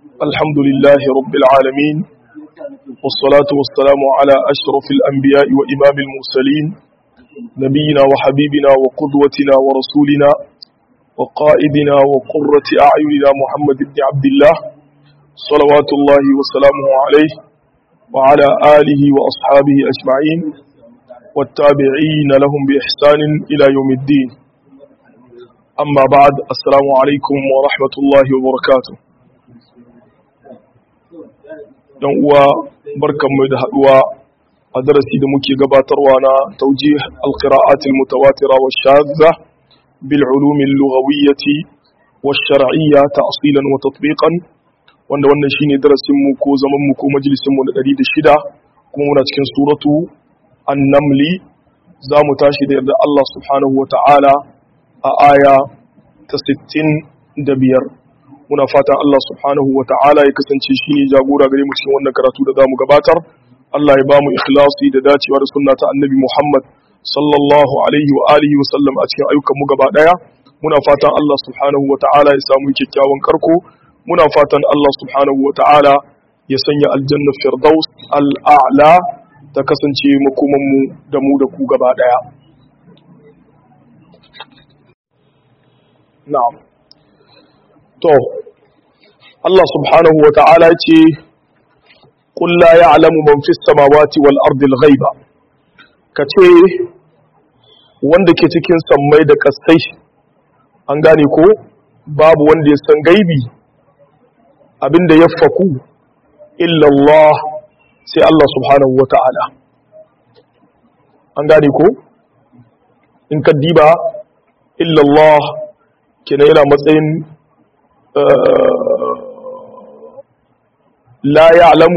الحمد لله رب العالمين والصلاة والسلام على أشرف الأنبياء وإمام المرسلين نبينا وحبيبنا وقدوتنا ورسولنا وقائدنا وقرة أعيننا محمد بن عبد الله صلوات الله وسلامه عليه وعلى آله وأصحابه أجمعين والتابعين لهم بإحسان إلى يوم الدين أما بعد السلام عليكم ورحمة الله وبركاته yan uwa barkanmu da haduwa a darasi da muke gabatarwa na taujih alqira'at almutawatira wa shadza bil ulum al-lughawiyyah wa shar'iyya ta'silan wa tatbiqan wanda wannan shine darasin mu ko zaman mu ko majalisin mu na 106 kuma muna cikin suratu an-namli zamu tashi da yarda Allah subhanahu wa ta'ala a aya ta 65 muna fatan Allah subhanahu wa ta'ala ya kasance shi ne jagora gare mu cikin wannan karatu da zamu gabatar Allah ya bamu ikhlasi da dacewa da sunna ta annabi Muhammad sallallahu alaihi wa alihi wa sallam a cikin ayyukan mu gaba daya muna fatan Allah subhanahu wa ta'ala ya samu kyakkyawan karko muna fatan Allah subhanahu wa ta'ala ya sanya aljanna firdaus al'a'la ta kasance makoman mu da mu da ku gaba daya na'am to Allah subhanahu wa ta'ala ce qul la ya'lamu man fis samawati wal ardi al ghaiba kace wanda ke cikin sammai da kasai an gane ko babu wanda ya san gaibi abinda ya faku illa Allah sai Allah subhanahu wa ta'ala an gane ko in ka diba illa Allah kenan yana matsayin لا يعلم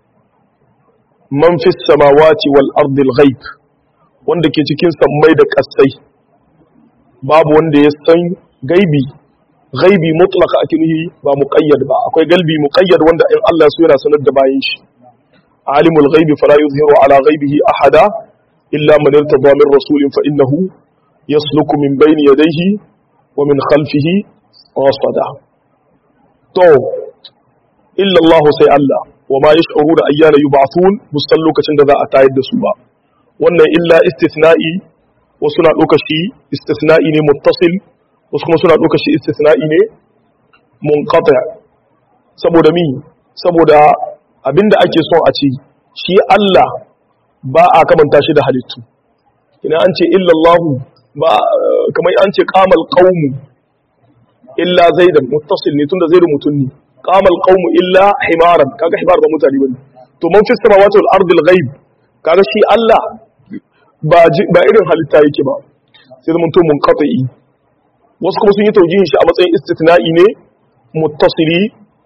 من في السماوات والأرض الغيب wanda ke cikin sammai da ƙasai babu wanda ya san gaibi gaibi mutlaka ake nuhi ba muqayyad ba akwai galbi muqayyad wanda in Allah so yana sanar da bayan shi alimul ghaibi fala yuzhiru ala ghaibihi ahada illa man irtada min rasulin fa innahu yasluku min bayni yadayhi wa min khalfihi rasada to illa Allah sai Allah wa ma yash'uru da ayyana yub'athun musan lokacin da za a tayar da su ba wannan illa istithna'i wasu na ɗauka shi istithna'i ne muttasil wasu kuma suna ɗauka shi istithna'i ne munqati saboda mi saboda abinda ake son a ce shi Allah ba a kamanta shi da halittu ina an ce illa Allah ba kamar an ce qamal qaumu illa zaidan muttasil ne tunda zaidu mutun ne qamal qaumu illa himaran kaga himar ba mutane bane to man fi samawati wal ardi al ghaib kaga shi Allah ba ba irin halitta yake ba sai zaman to munqati wasu kuma sun yi taujihin shi a matsayin istithna'i ne muttasili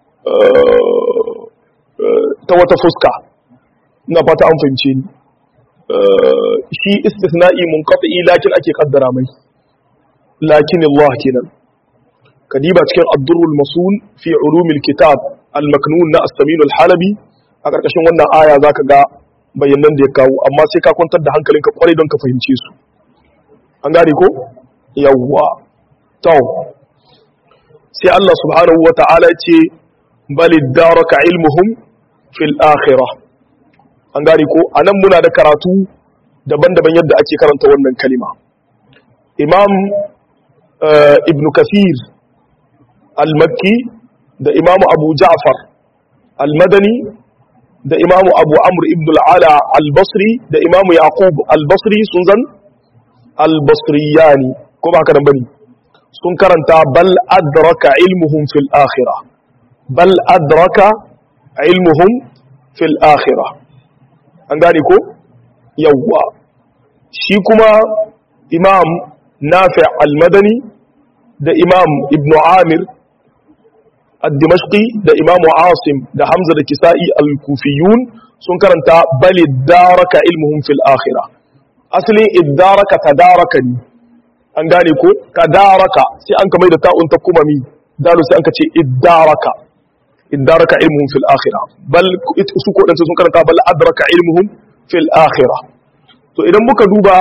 ta wata fuska ina fata an fahimce ni shi istithna'i munqati lakin ake kaddara mai lakin Allah kenan kadiba cikin addurul masul fi ulumil kitab al-maknun na as-samin al-halabi a karkashin wannan aya zaka ga bayanan da ya kawo amma sai ka kwantar da hankalinka kwarai don ka fahimce su an gane ko yawwa to sai Allah subhanahu wa ta'ala ce bal daraka ilmuhum fil akhirah an gane ko anan muna da karatu daban-daban yadda ake karanta wannan kalima imam ibn kathir al-makki da imamu abu ja'far al-madani da imamu abu amr ibn al-ala al-basri da imamu yaqub al-basri sun zan al-basriyani ko ba haka nan bane sun karanta bal adraka ilmuhum fil akhirah bal adraka ilmuhum fil akhirah an gane ko yawwa shi kuma imam nafi' al-madani da imam ibn amir الدمشقي ده إمام عاصم ده حمزة ده كسائي الكوفيون سن كرنتا بل ادارك علمهم في الآخرة أصلي ادارك تداركني an gane ko tadaraka sai an kamar da ta'un ta kuma mi dalu sai an kace iddaraka iddaraka ilmuhum fil akhirah bal su ko dan sun karanta bal adraka ilmuhum fil akhirah to idan muka duba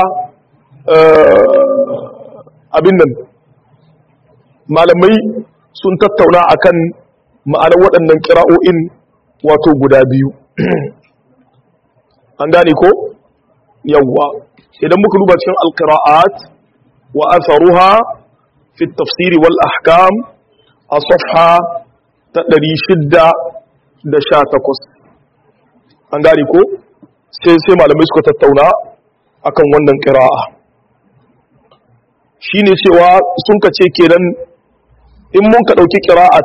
abin nan malamai sun tattauna akan ma'anar waɗannan ƙira'o'in wato guda biyu an gane ko yawwa idan muka duba cikin alƙira'at wa asaruha fi tafsiri wal ahkam a safha ta 618 an gane ko sai sai malamai suka tattauna akan wannan ƙira'a shine cewa sun ka ce kenan in mun ka ɗauki ƙira'at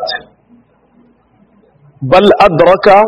bal adraka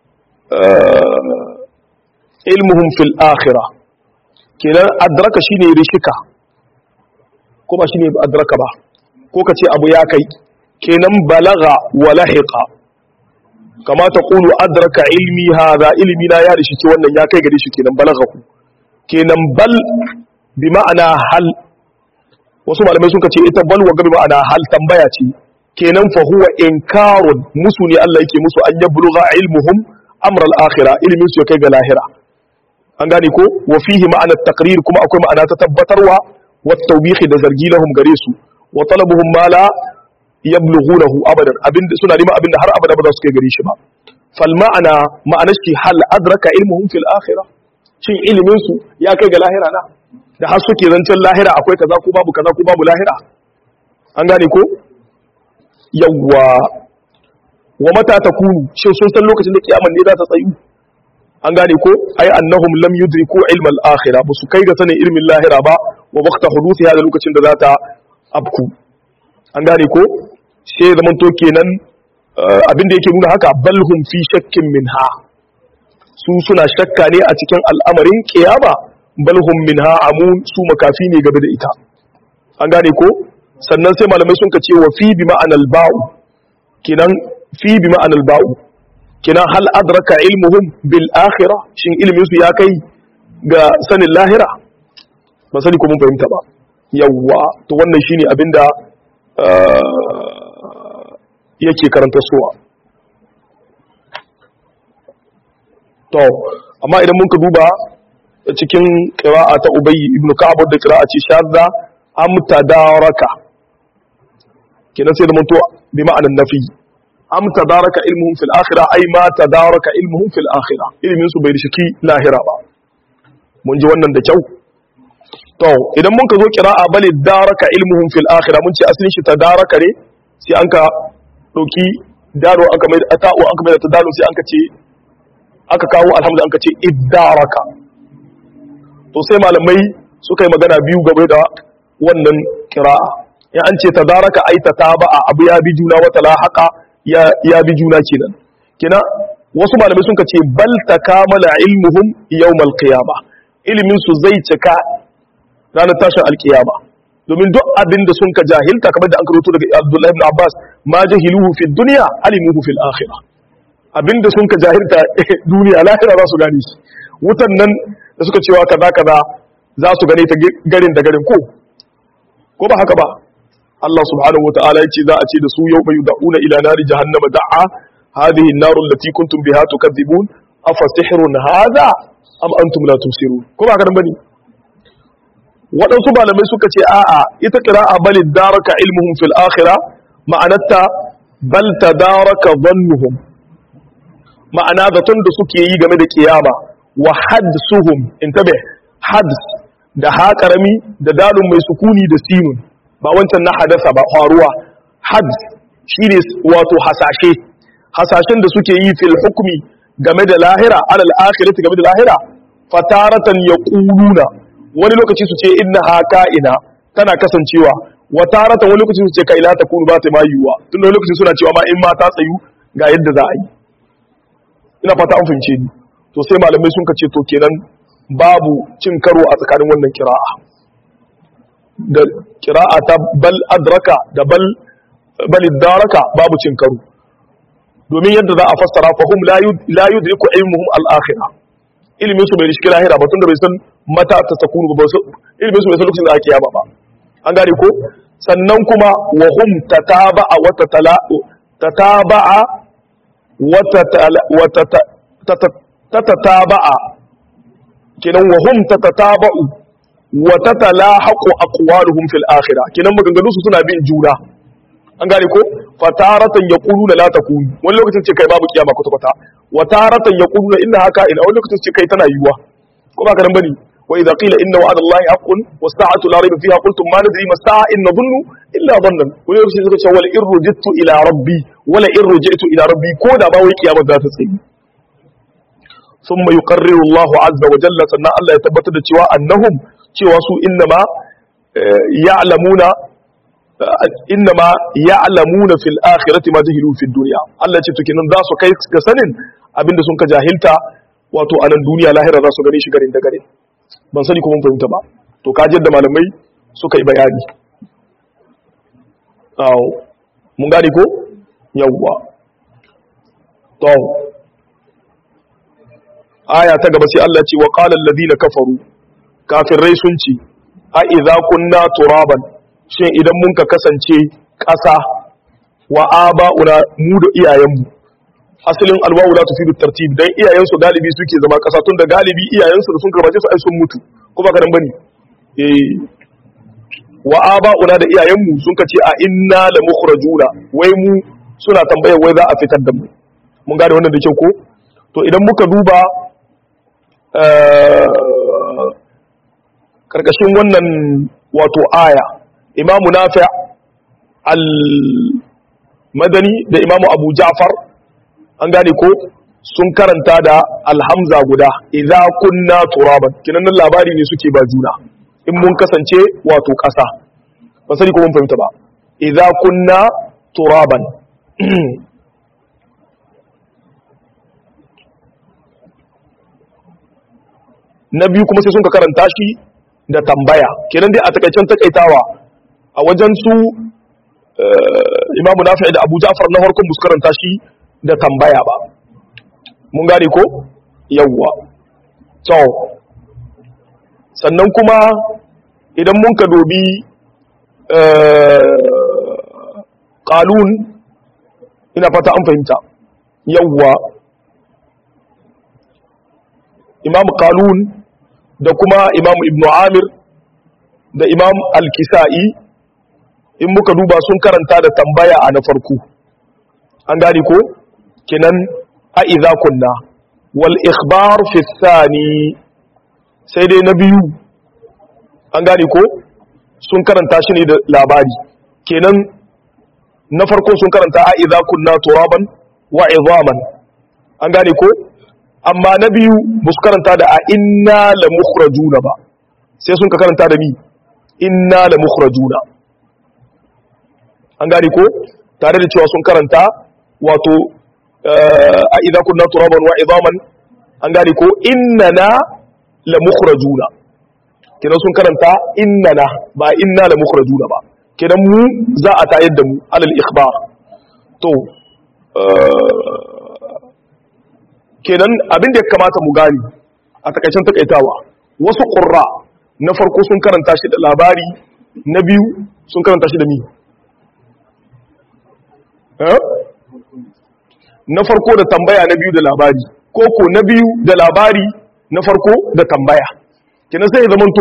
ilmuhum fil akhirah kenan adraka shine rishika ko ba shine adraka ba ko kace abu ya kai kenan balaga wa lahiqa kama ta qulu adraka ilmi hadha ilmi na ya rishi wannan ya kai gare shi kenan balagahu kenan bal bi ma'ana hal wasu malamai sun ce ita bal wa bi ma'ana hal tambaya ce kenan fa huwa inkarun musu ne Allah yake musu an yablugha ilmuhum amr al-akhirah ilmin su ya kai ga lahira an gane ko wa fihi ma'ana taqrir kuma akwai ma'ana ta tabbatarwa wa tawbihi da zargi lahum gare su wa talabuhum ma la yablughunahu abadan abinda suna neman abinda har abada ba za su kai gare shi ba fal ma'ana ma'ana shi hal adraka ilmuhum fil akhirah shin ilmin su ya kai ga lahira na da har suke zancen lahira akwai kaza ko babu kaza ko babu lahira an gane ko yawwa wa mata takunu shin sun san lokacin da kiyaman ne za ta tsayu an gane ko ai annahum lam yudriku ilma al-akhirah ba su kai ga sanin ilmin lahira ba wa waqta huduthi hada lokacin da za ta abku an gane ko sai zaman to kenan abin da yake nuna haka balhum fi shakkin minha su suna shakka ne a cikin al'amarin kiyama balhum minha amun su makafi ne game da ita an gane ko sannan sai malamai sun ka ce wa fi bi ma'anal ba'u kenan fi bi ma'anal ba'u kenan hal adraka ilmuhum bil akhirah shin ilmin su ya kai ga sanin lahira ba sani ko mun fahimta ba yawwa to wannan shine abinda yake karanta suwa to amma idan mun ka duba cikin qira'a ta ubayy ibn ka'ab da qira'a ce shadda am tadaraka kenan sai da mun to bi ma'anan nafi am tadaraka ilmuhum fil akhirah ay ma tadaraka ilmuhum fil akhirah ilmin su bai rishiki lahira ba mun ji wannan da kyau to idan mun ka zo qira'a bal daraka ilmuhum fil akhirah mun ce asalin shi tadaraka ne sai an ka dauki daro aka mai ta'u aka mai ta dalo sai an ka ce aka kawo alhamdu an ka ce iddaraka to sai malamai suka yi magana biyu game da wannan qira'a in an ce tadaraka ay tataba'a abu ya bi juna wata lahaqa ya ya bi juna kenan kina wasu malamai sun ce bal takamala ilmuhum yawmal qiyama ilmin su zai cika ranar tashin alkiyama domin duk abin da sun ka jahilta kamar da an karoto daga Abdullahi ibn Abbas ma jahiluhu fi dunya alimuhu fil akhirah abin da sun ka jahilta duniya lahira za su gane shi wutan nan da suka cewa kaza kaza za su gane ta garin da garin ko ko ba haka ba Allah subhanahu wa ta'ala yace za a ce da su yau bayu da'una ila nari jahannama da'a hadhihi an-naru allati kuntum biha tukadzibun afa sihrun hadha am antum la tusirun ko ba haka bane waɗansu malamai suka ce a'a ita qira'a bal daraka ilmuhum fil akhirah ma'anarta bal tadaraka dhannuhum ma'ana zaton da suke yi game da kiyama wa hadsuhum intabe hads da ha karami da dalun mai sukuni da sinun ba wancan na hadasa ba faruwa hads shine wato hasashe hasashen da suke yi fil hukmi game da lahira alal akhirati game da lahira fataratan yaquluna wani lokaci su ce inna haka ina tana kasancewa wa taratan wani lokaci su ce kai la takunu ba ta mayuwa tun wani lokaci suna cewa ma in ma ta tsayu ga yadda za a yi ina fata an fahimce ni to sai malamai sun kace to kenan babu cin karo a tsakanin wannan kira'a da kira'a ta bal adraka da bal bal daraka babu cin karo domin yadda za a fassara fa hum la yudriku ilmuhum al-akhirah ilmin su bai rishi lahira ba tunda bai san mata ta takunu ba ilmin su bai san lokacin da ake yaba ba an gane ko sannan kuma wa hum tataba'a wa tatala tataba'a tatataba'a kenan wa hum tatataba'u wa tatalahaqu aqwaluhum fil akhirah kenan maganganu su suna bin juna an gane ko fataratan yaquluna la takun wani lokacin ce kai babu kiyama kwata kwata wa taratan yaquluna inna haka ina wani lokacin ce kai tana yiwuwa ko ba karan bane wa idza qila inna wa'ada allahi haqqun was sa'atu la rayba fiha qultum ma nadri ma sa'a in nadhunnu illa dhannan wani lokacin suka ce wala in rujittu ila rabbi wala in rujitu ila rabbi ko da ba wai kiyama za ta tsayi ثم يقرر الله عز وجل sannan Allah ya tabbatar da cewa annahum cewa su innama ya'lamuna innama ya'lamuna fil akhirati ma jahilu fid dunya Allah ce to kenan za su kai ga sanin abinda sun ka jahilta wato a nan duniya lahira za su gane shi garin da gare ban sani ko mun fahimta ba to ka da malamai suka yi bayani aw mun gane ko yawwa to aya ta gaba sai Allah ce wa qala alladhina kafaru kafirai sun ce a idza kunna turaban shin idan mun ka kasance ƙasa wa aba'una mu da iyayenmu asalin alwawu la tufidu tartib dan iyayensu galibi suke zama ƙasa tun da galibi iyayensu da sun karbace su ai sun mutu ko ba kadan bane eh wa aba'una da iyayenmu sun ka ce a inna la mukhrajuna wai mu suna tambayar wai za a fitar da mu mun gane wannan da kyau ko to idan muka duba karkashin wannan wato aya imamu nafi al-madani da imamu abu ja'far an gane ko sun karanta da alhamza guda idza kunna turaban kinan nan labari ne suke ba juna in mun kasance wato ƙasa ba sani ko mun fahimta ba idza kunna turaban na biyu kuma sai sun ka karanta shi da tambaya kenan dai a takaicen takaitawa a wajen su imamu nafi da abu ja'far na farkon bus karanta shi da tambaya ba mun gane ko yawwa to sannan kuma idan mun ka dobi qalun ina fata an fahimta yawwa imam qalun da kuma imam ibn amir da imam al-kisa'i in muka duba sun karanta da tambaya a na farko an gani ko kinan a idza kunna wal ikhbar fi thani sai dai na biyu an gani ko sun karanta shi ne da labari kenan na farko sun karanta a idza kunna turaban wa idhaman an gane ko amma na biyu ba su karanta da a inna la mukhrajuna ba sai sun ka karanta da mi inna la mukhrajuna an gane ko tare da cewa sun karanta wato a idza kunna turaban wa idhaman an gane ko innana la mukhrajuna kenan sun karanta innana ba inna la mukhrajuna ba kenan mu za a tayar da mu alal ikhbar to kenan abin da ya kamata mu gani a takaicen takaitawa wasu ƙurra na farko sun karanta shi da labari na biyu sun karanta shi da mi na farko da tambaya na biyu da labari ko ko na biyu da labari na farko da tambaya kenan sai ya zamanto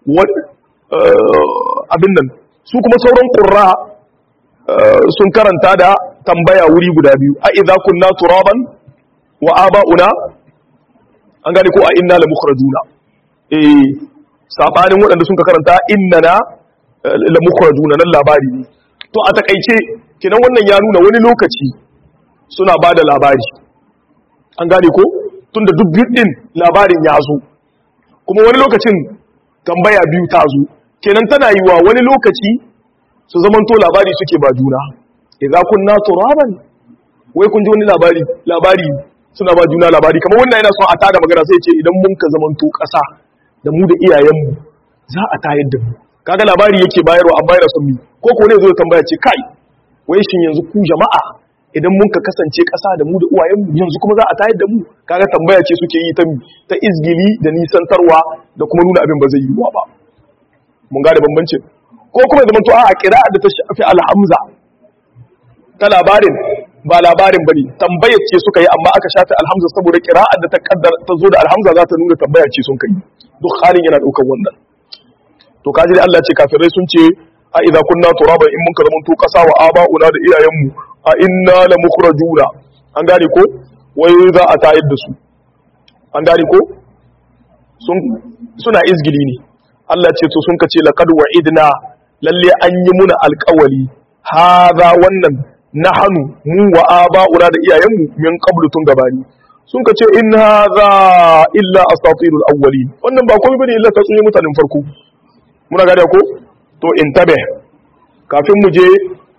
abin nan su kuma sauran ƙurra sun karanta da tambaya wuri guda biyu a idza kunna turaban wa aba'una an gane ko a inna la mukhrajuna eh sabanin waɗanda sun ka karanta innana la mukhrajuna nan labari ne to a takaice kinan wannan ya nuna wani lokaci suna ba da labari an gane ko tunda duk din labarin ya zo kuma wani lokacin tambaya biyu ta zo kenan tana yi wa wani lokaci su zamanto labari suke ba juna idza kunna turaban wai kun ji wani labari labari suna ba juna labari kamar wannan yana son a tada magana sai ce idan mun ka zamanto ƙasa da mu da iyayenmu za a tayar da mu kaga labari yake bayarwa an bayar sun mi ko ko ne zo tambaya ce kai wai shin yanzu ku jama'a idan mun ka kasance ƙasa da mu da uwayenmu yanzu kuma za a tayar da mu kaga tambaya ce suke yi ta ta izgili da nisantarwa da kuma nuna abin ba zai yiwuwa ba mun gane bambancin ko kuma zamanto a kira'a da ta shafi alhamza ta labarin ba labarin bane tambayar ce suka yi amma aka shafe alhamza saboda qira'ar da ta kaddara ta zo da alhamza za ta nuna tambayar ce sun kai duk halin yana daukar wannan to kaji dai Allah ce kafirai sun ce a idza kunna turaban in mun ka zama to kasa wa aba'una da iyayenmu a inna la mukhrajuna an gane ko wai za a tayar da su an gane ko sun suna izgili ne Allah ce to sun kace laqad wa'idna lalle an yi muna alƙawali hadha wannan nahnu mu wa aba'una da iyayenmu min qablu tun gabani sun kace in hadha illa asatirul awwalin wannan ba komai bane illa tatsuniyar mutanen farko muna gane ko to intabe kafin mu je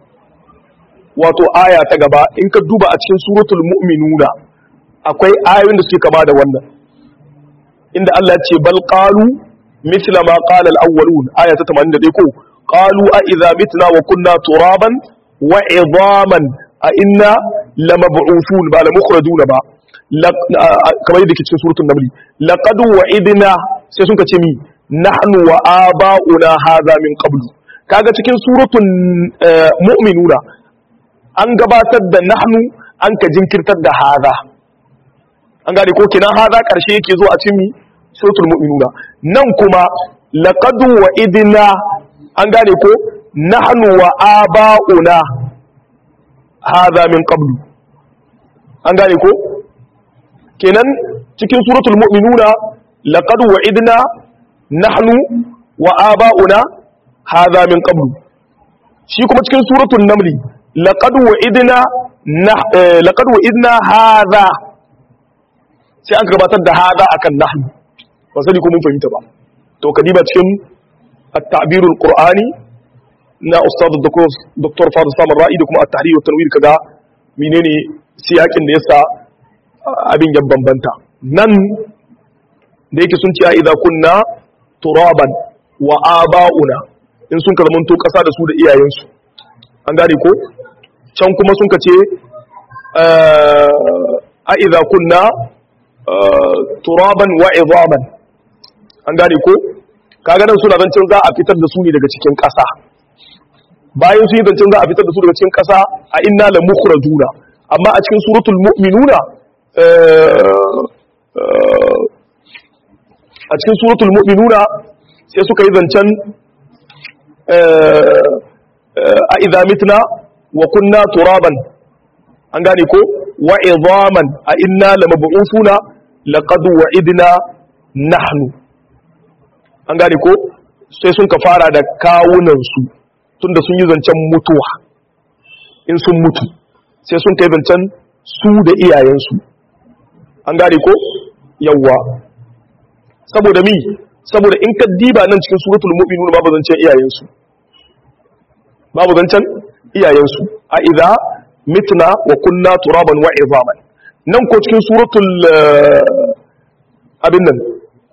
wato aya ta gaba in ka duba a cikin suratul mu'minuna akwai ayoyin da suke kama da wannan inda Allah ce bal qalu mithla ma qala al-awwalun aya ta 81 ko qalu a idza mitna wa kunna turaban wa idhaman a inna lamab'uthun ba lamukhrajun ba kamar yadda ke cikin suratul naml laqad wa'idna sai sun ka ce mi nahnu wa aba'una hadha min qablu kaga cikin suratul mu'minuna an gabatar da nahnu an ka jinkirtar da hadha an gane ko kinan hadha karshe yake zo a cikin suratul mu'minuna nan kuma laqad wa idna an gane ko nahnu wa aba'una hadha min qablu an gane ko kenan cikin suratul mu'minuna laqad wa idna nahnu wa aba'una hadha min qablu shi kuma cikin suratul namli laqad wa'idna laqad wa'idna hadha sai aka gabatar da hadha akan nahnu ba sani ko mun fahimta ba to kadiba cikin at-ta'bir al-qur'ani na ustad dr fadil samar ra'i da kuma at-tahrir wa tanwir kaga menene siyakin da yasa abin ya bambanta nan da yake sun ce a idza kunna turaban wa aba'una in sun kalmanto kasa da su da iyayensu an gane ko can kuma sun kace a idza kunna turaban wa idhaman an gane ko kaga nan suna zancin za a fitar da su ne daga cikin ƙasa bayan su yi zancin za a fitar da su daga cikin ƙasa a inna la mukhrajuna amma a cikin suratul mu'minuna a cikin suratul mu'minuna sai suka yi zancen a idza mitna wa kunna turaban an gane ko wa idhaman a inna lamab'usuna laqad wa'idna nahnu an gane ko sai sun ka fara da kawunan su tunda sun yi zancen mutuwa in sun mutu sai sun kai zancen su da iyayensu an gane ko yawwa saboda mi saboda in ka diba nan cikin suratul mu'minun babu zancen iyayensu babu zancen iyayensu a idza mitna wa kunna turaban wa idhaman nan ko cikin suratul abin nan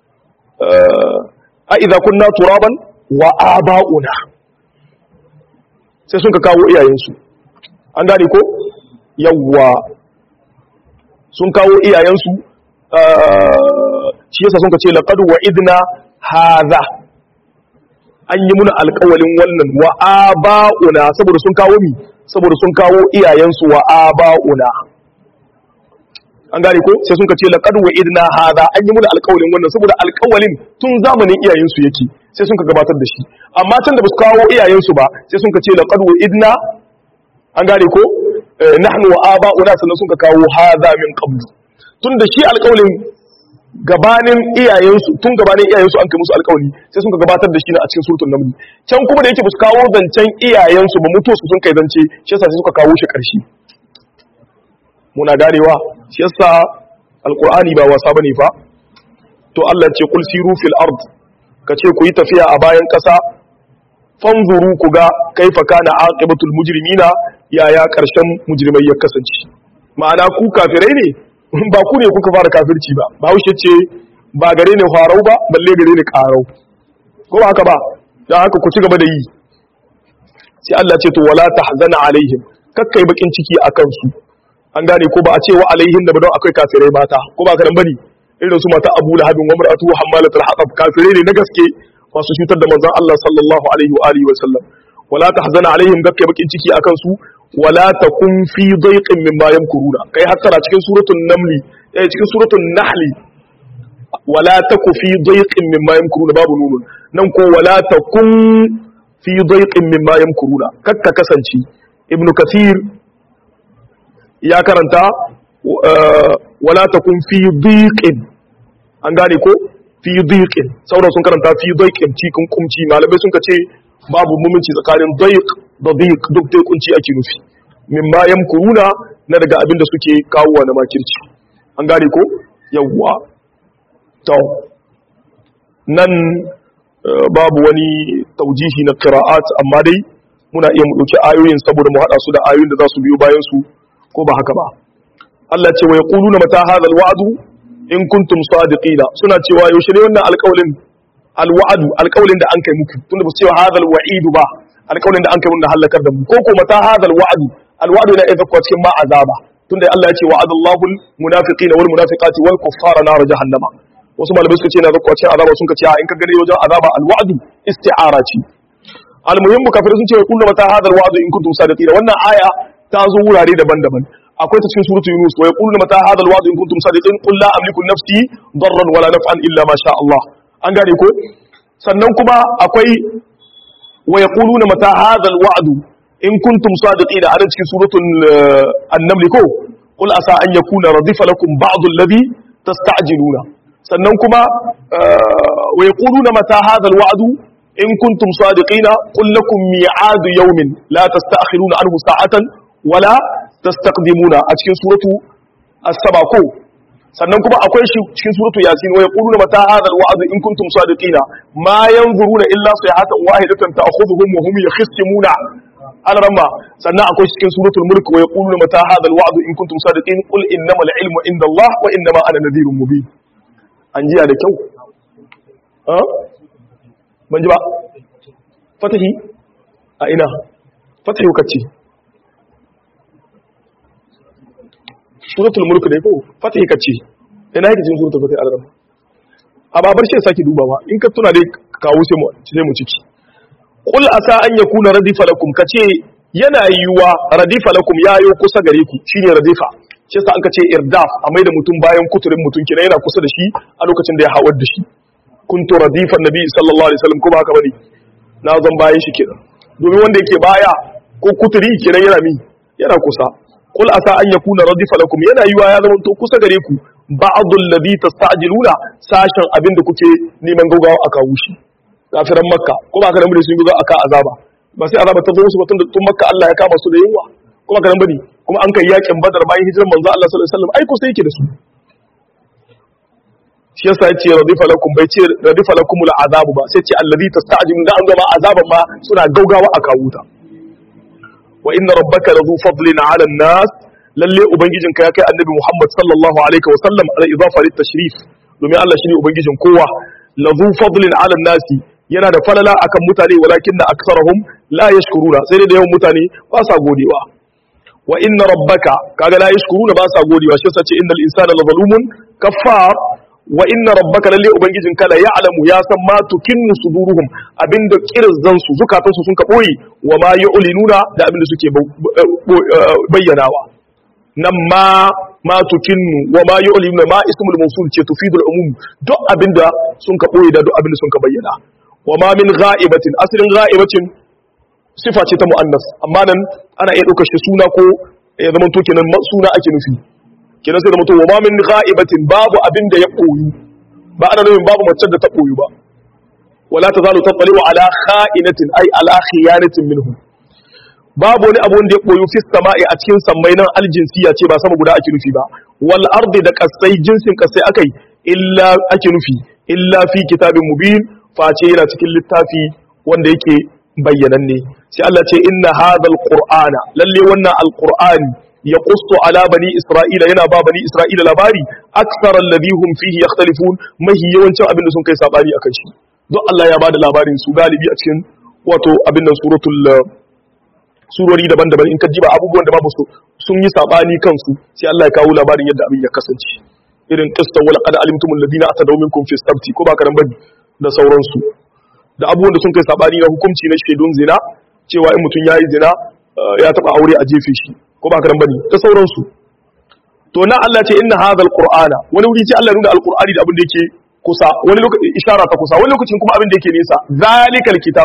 a idza kunna turaban wa aba'una sai sun ka kawo iyayensu an gane ko yawwa sun kawo iyayensu shi yasa sun ka ce laqad wa idna hadha an yi muna alƙawalin wannan wa aba'una saboda sun kawo mi saboda sun kawo iyayensu wa aba'una an gane ko sai sun ka ce laqad wa idna hadha an yi muna alƙawalin wannan saboda alƙawalin tun zamanin iyayensu yake sai sun ka gabatar da shi amma can da ba su kawo iyayensu ba sai sun ka ce laqad wa idna an gane ko nahnu wa aba'una sannan sun ka kawo hadha min qablu tun da shi alƙawalin gabanin iyayensu tun gabanin iyayensu an kai musu alƙawari sai sun ka gabatar da shi na a cikin suratul naml can kuma da yake ba su kawo zancen iyayensu ba mutuwa su sun kai zance shi yasa sai suka kawo shi ƙarshe muna ganewa shi yasa alqur'ani ba wasa bane fa to Allah ya ce kul siru fil ard kace ku yi tafiya a bayan ƙasa fanzuru ku ga kaifa kana aqibatul mujrimina yaya ƙarshen mujrimai ya kasance ma'ana ku kafirai ne ba ku ne kuka fara kafirci ba ba haushe ce ba gare ne farau ba balle gare ne karau ko ba haka ba don haka ku ci gaba da yi sai Allah ce to wala tahzana alaihim kakkai bakin ciki akan su an gane ko ba a ce wa alaihin da ba don akwai kafirai mata ko ba karan bane irin su mata Abu Lahab wa mar'atu hammalatul hatab kafirai ne na gaske masu cutar da manzon Allah sallallahu alaihi wa alihi wa sallam wala tahzana alaihim kakkai bakin ciki akan su wala takun fi daiqin mimma yamkuruna kai hattara cikin suratul namli eh cikin suratul nahli wala taku fi daiqin mimma yamkuruna babu nunun nan ko wala takun fi dayqin mimma yamkuruna kakka kasance ibn kathir ya karanta wala takun fi dayqin an gane ko fi dayqin sauran sun karanta fi dayqin cikin kumci malamai sun ce babu mumunci tsakanin dayq da dayq duk dai kunci ake nufi mimma yamkuruna na daga abin da suke kawo na makirci an gane ko yawwa to nan babu wani taujihi na qira'at amma dai muna iya mu dauki ayoyin saboda mu hada su da ayoyin da za su biyo bayan su ko ba haka ba Allah ce wa yaquluna mata hadha alwa'du in kuntum sadiqina suna cewa yaushe ne wannan alƙawlin alwa'du alƙawlin da an kai muku tunda ba su cewa hadha alwa'idu ba alƙawlin da an kai mun halakar da mu ko ko mata hadha alwa'du alwa'du da idza cikin ma azaba tunda Allah ya ce wa'adallahu almunafiqina wal munafiqati wal kuffara nar jahannama wasu malamai suka ce na zakwa cikin azaba sun ce a in ka gani wajen azaba alwa'du isti'ara ce almuhimmu kafirai sun ce wa kullu mata hadha alwa'du in kuntum sadiqina wannan aya ta zo wurare daban-daban akwai ta cikin suratu yunus wa yaqulu mata hadha alwa'du in kuntum sadiqin qul la amliku nafsi darran wala naf'an illa ma sha Allah an gane ko sannan kuma akwai wa yaquluna mata hadha alwa'du in kuntum sadiqina a cikin suratul an-naml ko qul asa an yakuna radifa lakum ba'd alladhi tasta'jiluna sannan kuma wa yaquluna mata hadha alwa'du in kuntum sadiqina qul lakum mi'adu yawmin la tasta'khiruna anhu sa'atan wala tastaqdimuna a cikin suratu as-saba ko sannan kuma akwai shi cikin suratu yasin wa yaquluna mata hadha alwa'd in kuntum sadiqina ma yanzuruna illa sayhatan wahidatan ta'khudhuhum wa hum yakhsimuna al-ramma sannan akwai shi cikin suratul mulk wa yaquluna mata hadha alwa'd in kuntum sadiqin qul innamal ilmu inda Allah wa innama ana nadhirun mubin an jiya da kyau ha ban ji ba fatahi a ina fatahi kace suratul mulk dai ko fatihi kace ina yake cikin suratul fatihi al-ram a babar shi saki dubawa in ka tuna dai kawo sai mu sai mu ciki qul asa an yakuna radifa lakum kace yana yiwa radifa lakum yayo kusa gare ku shine radifa shi yasa an kace irdaf a mai da mutum bayan kuturin mutum kina yana kusa da shi a lokacin da ya hawar da shi kuntu radifan nabi sallallahu alaihi wasallam ko ba haka bane na zan bayan shi kenan domin wanda yake baya ko kuturi kenan yana mi yana kusa qul asa an yakuna radifa lakum yana yiwa ya zama to kusa gare ku ba'dul ladhi tasta'jiluna sashen abin da kuke neman gaugawa a kawo shi kafiran makka ko ba ka nan bane sun gaugawa aka azaba ba sai azaba ta zo musu ba tun da tun makka Allah ya kama su da yunwa kuma ka nan bane kuma an kai yakin badar bayan hijiran manzo Allah sallallahu alaihi wasallam ai ko sai yake da su shi yasa yace radifa lakum bai ce radifa lakumul azabu ba sai ce alladhi tasta'jiluna da an gama azaban ma suna gaugawa a kawo ta wa inna rabbaka ladhu fadlin 'ala an-nas lalle ubangijinka ya kai annabi Muhammad sallallahu alaihi wa sallam ala idafa lit tashrif domin Allah shine ubangijin kowa ladhu fadlin 'ala an-nas yana da falala akan mutane walakin na aksarahum la yashkuruna sai dai da yawan mutane ba sa godewa wa inna rabbaka kaga la yashkuruna ba sa godewa shi yasa ce innal insana la zalumun kaffar wa inna rabbaka lalle ubangijin kala ya'lamu ya san ma tukinnu suduruhum abinda kirzan su zukatan su sun ka boye wa ma yu'linuna da abinda suke bayyanawa nan ma ma tukinnu wa ma yu'linuna ma ismul mawsul ce tufidul umum duk abinda sun ka boye da duk abinda sun ka bayyana wa ma min gha'ibatin asalin gha'ibatin sifa ce ta muannas amma nan ana iya ɗaukar shi suna ko ya zama to kenan suna ake nufi kenan sai da mutum wa ma min gha'ibatin babu abin da ya koyu ba ana nufin babu mace da ta koyu ba wala tazalu tattali'u ala kha'inatin ay ala khiyanatin minhum babu wani abu wanda ya koyu fi sama'i a cikin sammai nan aljinsiya ce ba sama guda ake nufi ba wal ardi da kasai jinsin kasai akai illa ake nufi illa fi kitabin mubin face yana cikin littafi wanda yake bayyananne sai Allah ce inna hadhal qur'ana lalle wannan alqur'ani ya kusto ala bani isra'ila yana ba bani isra'ila labari aksar alladhi hum fihi yakhtalifun mahi yawancin abin da sun kai sabani akan shi duk Allah ya bada labarin su galibi a cikin wato abin nan suratul surori daban-daban in ka jiba abubuwan da babu su sun yi sabani kansu sai Allah ya kawo labarin yadda abin ya kasance irin qista wal qad alimtum alladhina atadaw minkum fi sabti ko ba karan bane da sauransu da abubuwan da sun kai sabani na hukunci na shaidun zina cewa in mutum yayi zina ya taba aure a jefe shi ko ba karan bane da sauransu to na Allah ce inna hadha alqur'ana wani wuri ce Allah nuna alqur'ani da abin da yake kusa wani lokaci ishara ta kusa wani lokacin kuma abin da yake nisa zalikal kitabu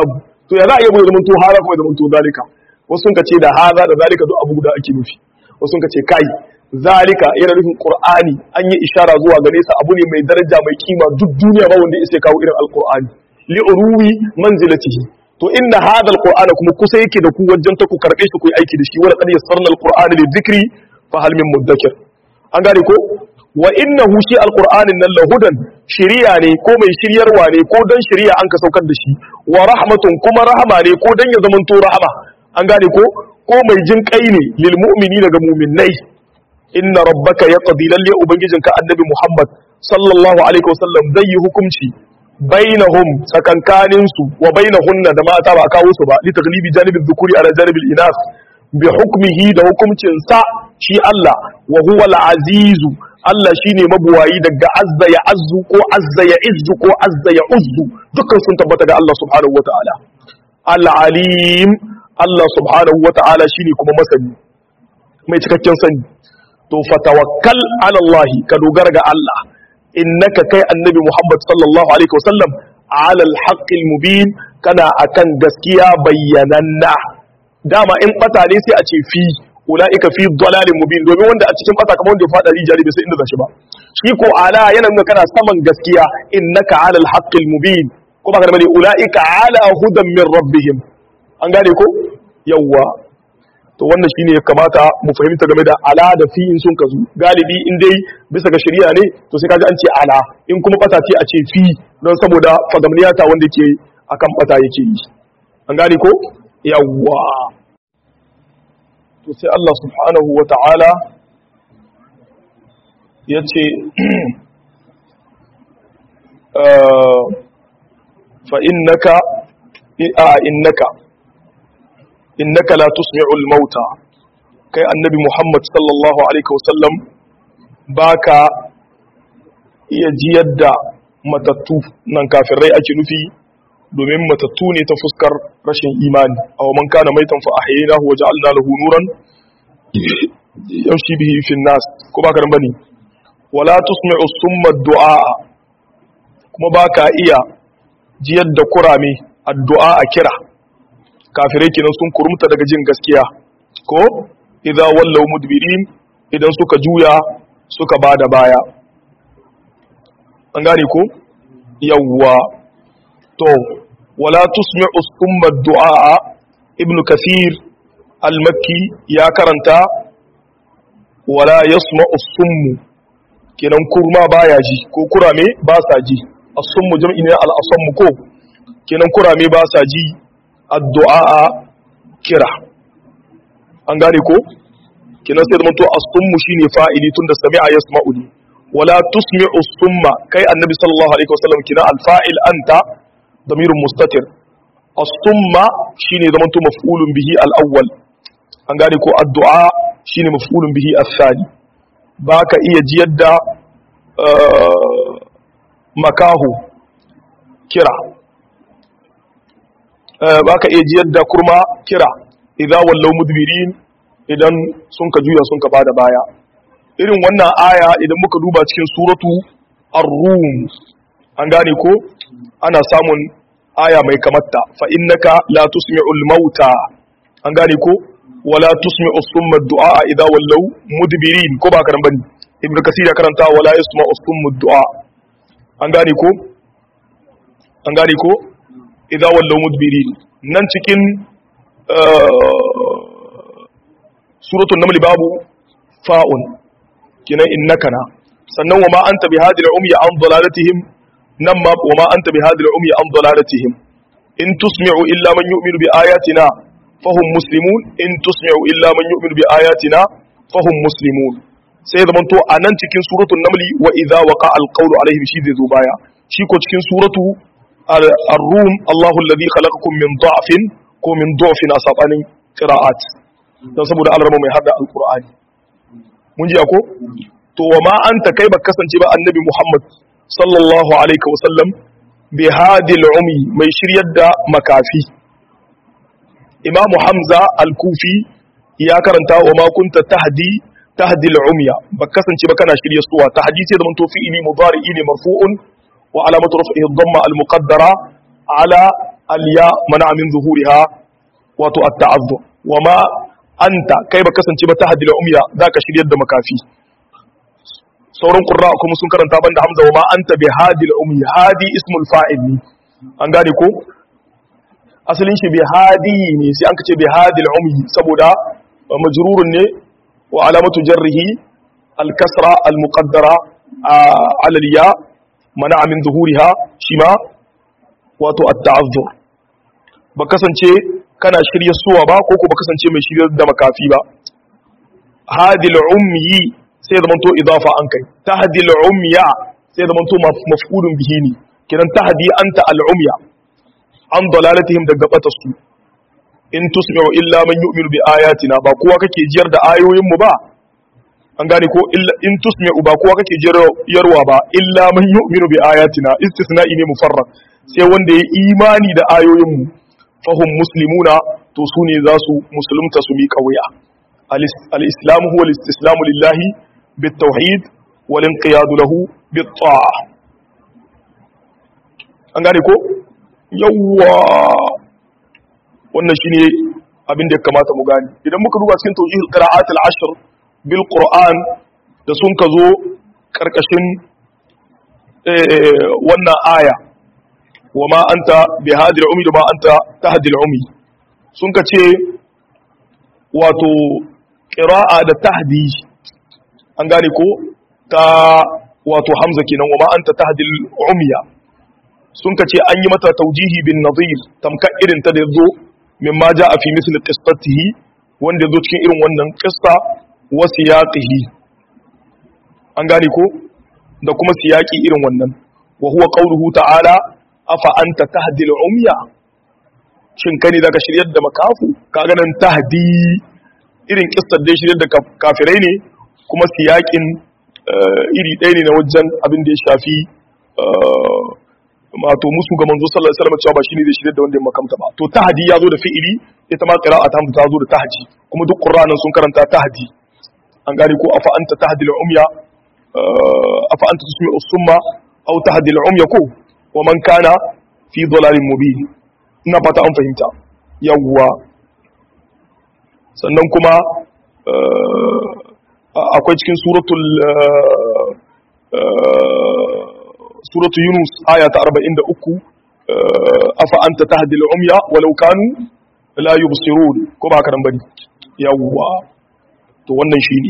to ya za a iya bai zamanto hada kuma ya zamanto zalika wasu sun ce da hada da zalika duk abu guda ake nufi wasu sun ce kai zalika yana nufin qur'ani an yi ishara zuwa gare sa abu ne mai daraja mai kima duk duniya ba wanda ya kawo irin alqur'ani li uruwi manzilatihi to inna hada alqur'ana kuma kusa yake da ku wajen ta ku karbe shi ku yi aiki da shi wala qad yassarna alqur'ana lidhikri fa hal min mudakkir an gane ko wa innahu shi alqur'anin nan lahudan shiriya ne ko mai shiryarwa ne ko dan shiriya an ka saukar da shi wa rahmatun kuma rahama ne ko dan ya zamanto rahama an gane ko ko mai jin kai ne lil mu'mini daga mu'minnai inna rabbaka yaqdi lalle ubangijinka annabi muhammad sallallahu alaihi wasallam zai yi hukunci bainahum tsakankanin su wa bainahunna da mata ba kawo su ba li taglibi janibi dhukuri ala janibi inas bi hukmihi da hukuncin sa shi Allah wa huwa al-azizu Allah shine mabuwayi daga azza ya azzu ko azza ya izzu ko azza ya uzzu dukkan sun tabbata ga Allah subhanahu wataala al-alim Allah subhanahu wataala shine kuma masani mai cikakken sani to fatawakkal ala Allah ka dogara ga Allah innaka kai annabi Muhammad sallallahu alaihi wasallam ala al mubin kana akan gaskiya bayyananna dama in bata ne sai a ce fi ulaika fi dalalin mubin domin wanda a cikin bata kamar wanda ya fada rijali bai sai inda zashi ba shi ko ala yana nuna kana saman gaskiya innaka ala al mubin ko ba ka da bane ulaika ala hudan min rabbihim an gane ko yawwa to wannan shine ya kamata mu fahimta game da ala da fi in sun kazu galibi in dai bisa ga shari'a ne to sai kaji an ce ala in kuma bata ce a ce fi don saboda fagamniyata wanda ke akan bata yake yi an gane ko yawwa to sai Allah subhanahu wa ta'ala ya ce fa innaka a innaka innaka la tusmi'ul mauta kai annabi Muhammad sallallahu alaihi wasallam baka iya jiyar da matattu nan kafirai ake nufi domin matattu ne ta fuskar rashin imani aw man kana maitan fa ahyaynahu wa ja'alna lahu nuran yamshi bihi fi nas ko baka ran bane wala tusmi'u summa du'a kuma baka iya jiyar da kurame addu'a a kira kafirai kenan sun kurumta daga jin gaskiya ko idza wallaw mudbirin idan suka juya suka bada baya an gane ko yawwa to wala tusmi'u summa du'a ibnu kathir al-makki ya karanta wala yasma'u summu kenan kurma baya ji ko kurame ba sa ji as-summu jam'i ne al-asammu ko kenan kurame ba sa ji addu'a kira an gane ko kenan sai zama to as-summu shine fa'ili tunda sami'a yasma'u ne wala tusmi'u summa kai annabi sallallahu alaihi wasallam kina al-fa'il anta damirun mustatir as-summa shine zama to maf'ulun bihi al-awwal an gane ko addu'a shine maf'ulun bihi as-sani baka iya jiyar da makahu kira ba ka iya jiyar da kurma kira idan wallau mudbirin idan sun ka juya sun ka bada baya irin wannan aya idan muka duba cikin suratu ar-rum an gane ko ana samun aya mai kamatta fa innaka la tusmi'ul mauta an gane ko wala tusmi'u summa du'a idza wallau mudbirin ko ba karan bane ibnu kasir ya karanta wala yasma'u summa du'a an gane ko an gane ko idza wallau mudbirin nan cikin suratul naml babu fa'un kina innaka na sannan wa ma anta bihadil umyi an dalalatihim nan ma wa ma anta bihadil umyi an dalalatihim in tusmi'u illa man yu'minu bi ayatina fahum muslimun in tusmi'u illa man yu'minu bi ayatina fahum muslimun sai zaman to anan cikin suratul naml wa idza waqa alqawlu alaihim shi zai zo baya shi ko cikin suratu ar-rum Allahu alladhi khalaqakum min da'fin ko min da'fin a sabanin qira'at dan saboda Allah mai hada alqur'ani mun ji ko to wa ma anta kai ba kasance ba annabi Muhammad sallallahu alaihi wasallam bi hadil umi mai shiryar da makafi Imam Hamza al-Kufi ya karanta wa ma kunta tahdi tahdi al-umya ba kasance ba kana shirye suwa tahdi sai zaman to fi'ili mudari ne marfu'un wa alamatu raf'ihi dhamma al-muqaddara ala aliya mana min zuhuriha wato at-ta'azzur wa ma anta kai ba kasance ba tahdil umya zaka shiryar da makafi sauran qurra kuma sun karanta banda hamza wa ma anta bi hadil ummi hadi ismul fa'il ne an gane ko asalin shi bi hadi ne sai an kace bi hadil ummi saboda majrurun ne wa alamatu jarrihi al kasra al muqaddara ala al ya mana min zuhuriha shima wato at ta'azzur ba kasance kana shirye suwa ba ko ko ba kasance mai shirye da makafi ba hadil ummi sai zama to idafa an kai tahdi al-umya sai zama to maf'ulun bihi ne kiran tahdi anta al-umya an dalalatihim daga batarsu in tusmi'u illa man yu'minu bi ayatina ba kowa kake jiyar da ayoyin mu ba an gane ko illa in tusmi'u ba kowa kake jiyarwa ba illa man yu'minu bi ayatina istisna'i ne mufarrad sai wanda ya imani da ayoyin mu fahum muslimuna to su ne za su musulunta su miƙa wuya al-islam huwa al-istislamu lillahi بالتوحيد والانقياد له بالطاعة an gane ko yawwa wannan shine abin da ya kamata mu gane idan muka duba cikin tawjih al-qira'at al-ashr bil qur'an da sun ka zo karkashin wannan aya wa ma anta bi hadil umi da ma anta tahdil umi sun ka ce wato qira'a da tahdi an gane ko ta wato hamza kenan wa ma anta tahdil umya sun ka ce an yi mata taujihi bin nadir tamka irin ta da yazo mimma jaa fi misl qistatihi wanda yazo cikin irin wannan qista wa siyaqihi an gane ko da kuma siyaqi irin wannan wa huwa qawluhu ta'ala afa anta tahdil umya shin kani zaka shiryar da makafu kaga nan tahdi irin qistar da shiryar da kafirai ne kuma siyakin iri ɗaya ne na wajen abin da ya shafi mato musu ga manzo sallallahu alaihi wasallam cewa ba shine zai shirye da wanda ya makamta ba to tahdi ya zo da fi'ili ita ma qira'at hamza ta zo da tahdi kuma duk qur'anin sun karanta tahdi an gane ko afa anta tahdi al-umya afa anta tusmi as-summa aw tahdi al-umya ko wa man kana fi dhalalin mubin ina fata an fahimta yawwa sannan kuma akwai cikin suratul suratul yunus aya ta 43 afa anta tahdil umya walau kanu la yubsirun ko ba karan bari yawwa to wannan shine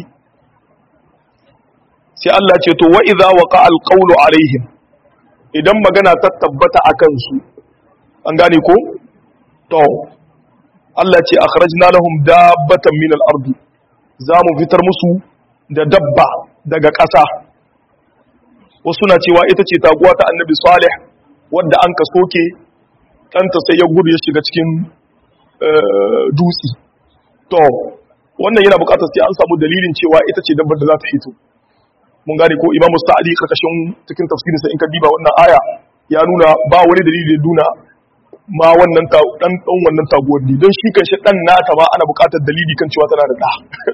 sai Allah ce to wa idza waqa alqawlu alaihim idan magana ta tabbata akan su an gane ko to Allah ce akhrajna lahum dabbatan min al-ardi za mu fitar musu da dabba daga ƙasa wasu na cewa ita ce taguwa ta annabi salih wadda an ka soke ɗanta sai ya gudu ya shiga cikin dutse to wannan yana buƙatar sai an samu dalilin cewa ita ce dabbar da za ta fito mun gane ko imam sa'adi karkashin cikin tafsirinsa in ka diba wannan aya ya nuna ba wani dalili da nuna ma wannan dan dan wannan taguwar ne don shi kanshi dan nata ma ana buƙatar dalili kan cewa tana da da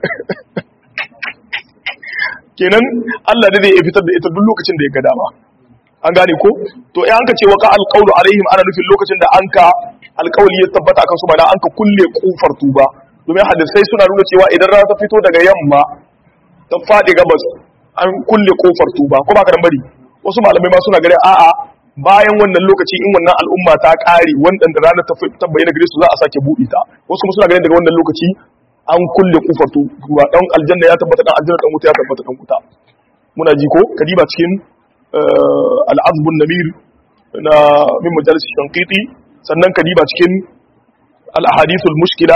kenan Allah da zai fitar da ita duk lokacin da ya ga dama an gane ko to eh an ka ce waka alqawlu alaihim ana nufin lokacin da an ka alqawli ya tabbata akan su bana an ka kulle kofar tuba domin hadisai suna nuna cewa idan rana ta fito daga yamma ta fadi gabas an kulle kofar tuba ko ba ka bari wasu malamai ma suna gare a'a bayan wannan lokaci in wannan al'umma ta kare wanda rana ta bayyana gare su za a sake buɗe ta wasu kuma suna ganin daga wannan lokaci an kulle kofar tuba dan aljanna ya tabbata dan aljanna dan wuta ya tabbata dan wuta muna ji ko kadiba cikin al'azbun namir na min majalis shankiti sannan kadiba cikin al-ahadithul mushkila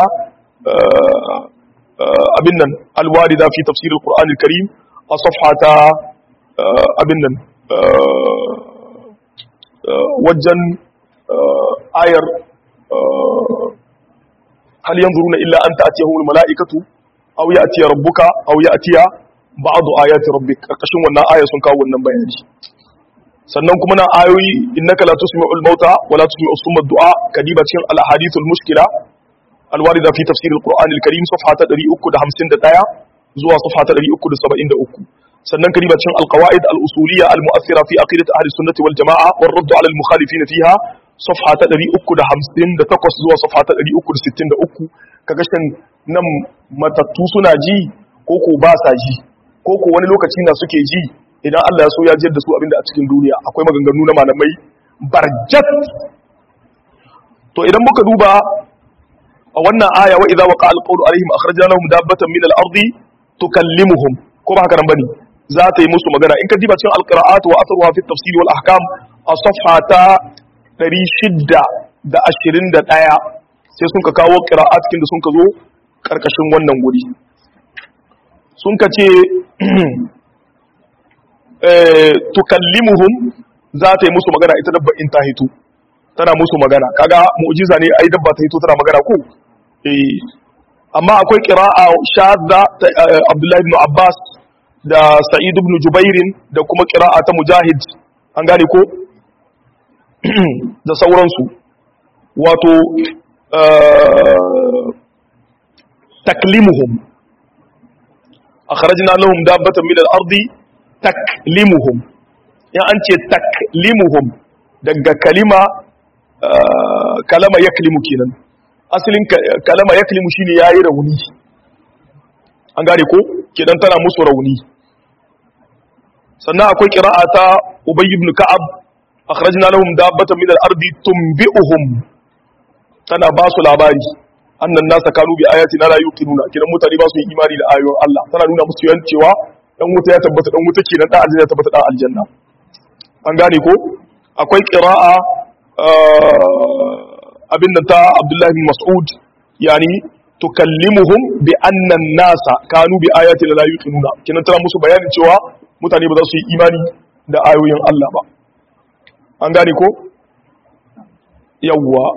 abin nan alwarida fi tafsir al-qur'an al-karim a safhata abin nan wajen ayar hal yanzuruna illa an ta'tiyahum al-mala'ikatu aw ya'tiya rabbuka aw ya'tiya ba'du ayati rabbik karkashin wannan aya sun kawo wannan bayani sannan kuma na ayoyi innaka la tusmi'ul mauta wa la tusmi'u summa du'a kadiba cikin al ahadithul mushkila al warida fi tafsir al qur'an al karim safha ta 351 zuwa safha ta 373 sannan kadiba cikin al qawaid al usuliyya al mu'athira fi aqidat ahli sunnati wal jamaa war radd ala al mukhalifin fiha safha ta 358 zuwa safha ta 363 kaga shin nan matattu suna ji ko ko ba sa ji ko ko wani lokaci na suke ji idan Allah ya so ya jiyar da su abinda a cikin duniya akwai maganganu na malamai barjat to idan muka duba a wannan aya wa idza waqa alqawlu alaihim akhrajna lahum dabbatan min al-ardi tukallimuhum ko ba haka nan bane za ta yi musu magana in ka diba cikin alqira'at wa atharuha fi tafsir wal ahkam a safha ta 621 sai sun ka kawo qira'at kin da sun ka zo karkashin wannan guri sun ka ce tukallimuhum za ta yi musu magana ita dabba in ta hito tana musu magana kaga mu'jiza ne ai dabba ta hito tana magana ko eh amma akwai qira'a shadda ta Abdullah ibn Abbas da Sa'id ibn Jubair da kuma qira'a ta Mujahid an gane ko da sauransu wato taklimuhum akhrajna lahum dabbatan min al-ardi taklimuhum ya an ce taklimuhum daga kalima kalama yaklimu kenan asalin kalama yaklimu shine yayi rauni an gane ko kidan tana musu rauni sannan akwai qira'a ta ubay ibn ka'ab akhrajna lahum dabbatan min al-ardi tunbi'uhum tana ba su labari annan nasa kanu bi ayatina la yuqinuna kidan mutane ba su yi imani da ayoyin Allah tana nuna musu yan cewa dan wuta ya tabbata dan wuta kenan dan aljanna ya tabbata dan aljanna an gane ko akwai qira'a abin da ta Abdullahi bin Mas'ud yani tukallimuhum bi anna nasa kanu bi ayatina la yuqinuna kinan tana musu bayanin cewa mutane ba za su yi imani da ayoyin Allah ba an gane ko yawwa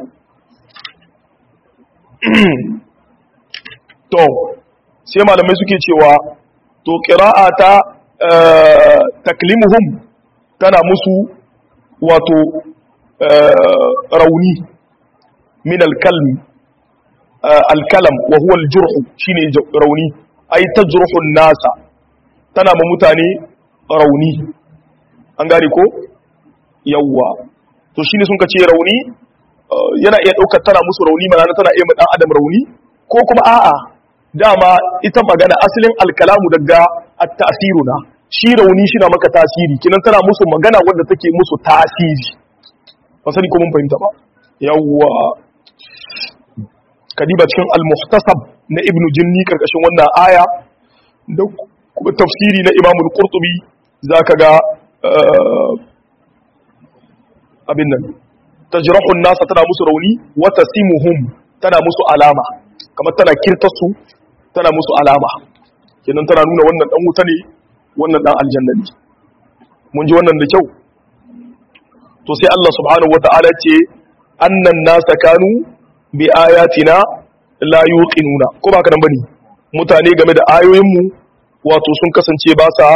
to sai malamai suke cewa to qira'a ta taklimuhum tana musu wato rauni min al-kalm al-kalam wa huwa al-jurh shine rauni ay tajruhu an-nasa tana ma mutane rauni an gane ko yawwa to shine sun ce rauni yana iya daukar tana musu rauni mana tana iya dan adam rauni ko kuma a'a dama ita magana asalin alkalamu daga at-ta'siru na shi rauni shi na maka tasiri kinan tana musu magana wanda take musu tasiri ba sani ko mun fahimta ba yawwa kadiba cikin al-muhtasab na ibnu jinni karkashin wannan aya da kuma tafsiri na imamul qurtubi zaka ga abin nan tajrahun nasa tana musu rauni wa tasimuhum tana musu alama kamar tana kirtasu tana musu alama kenan tana nuna wannan dan wuta ne wannan dan aljanna ne mun ji wannan da kyau to sai Allah subhanahu wataala ce annan nasa kanu bi ayatina la yuqinuna ko ba ka nan bane mutane game da ayoyin mu wato sun kasance ba sa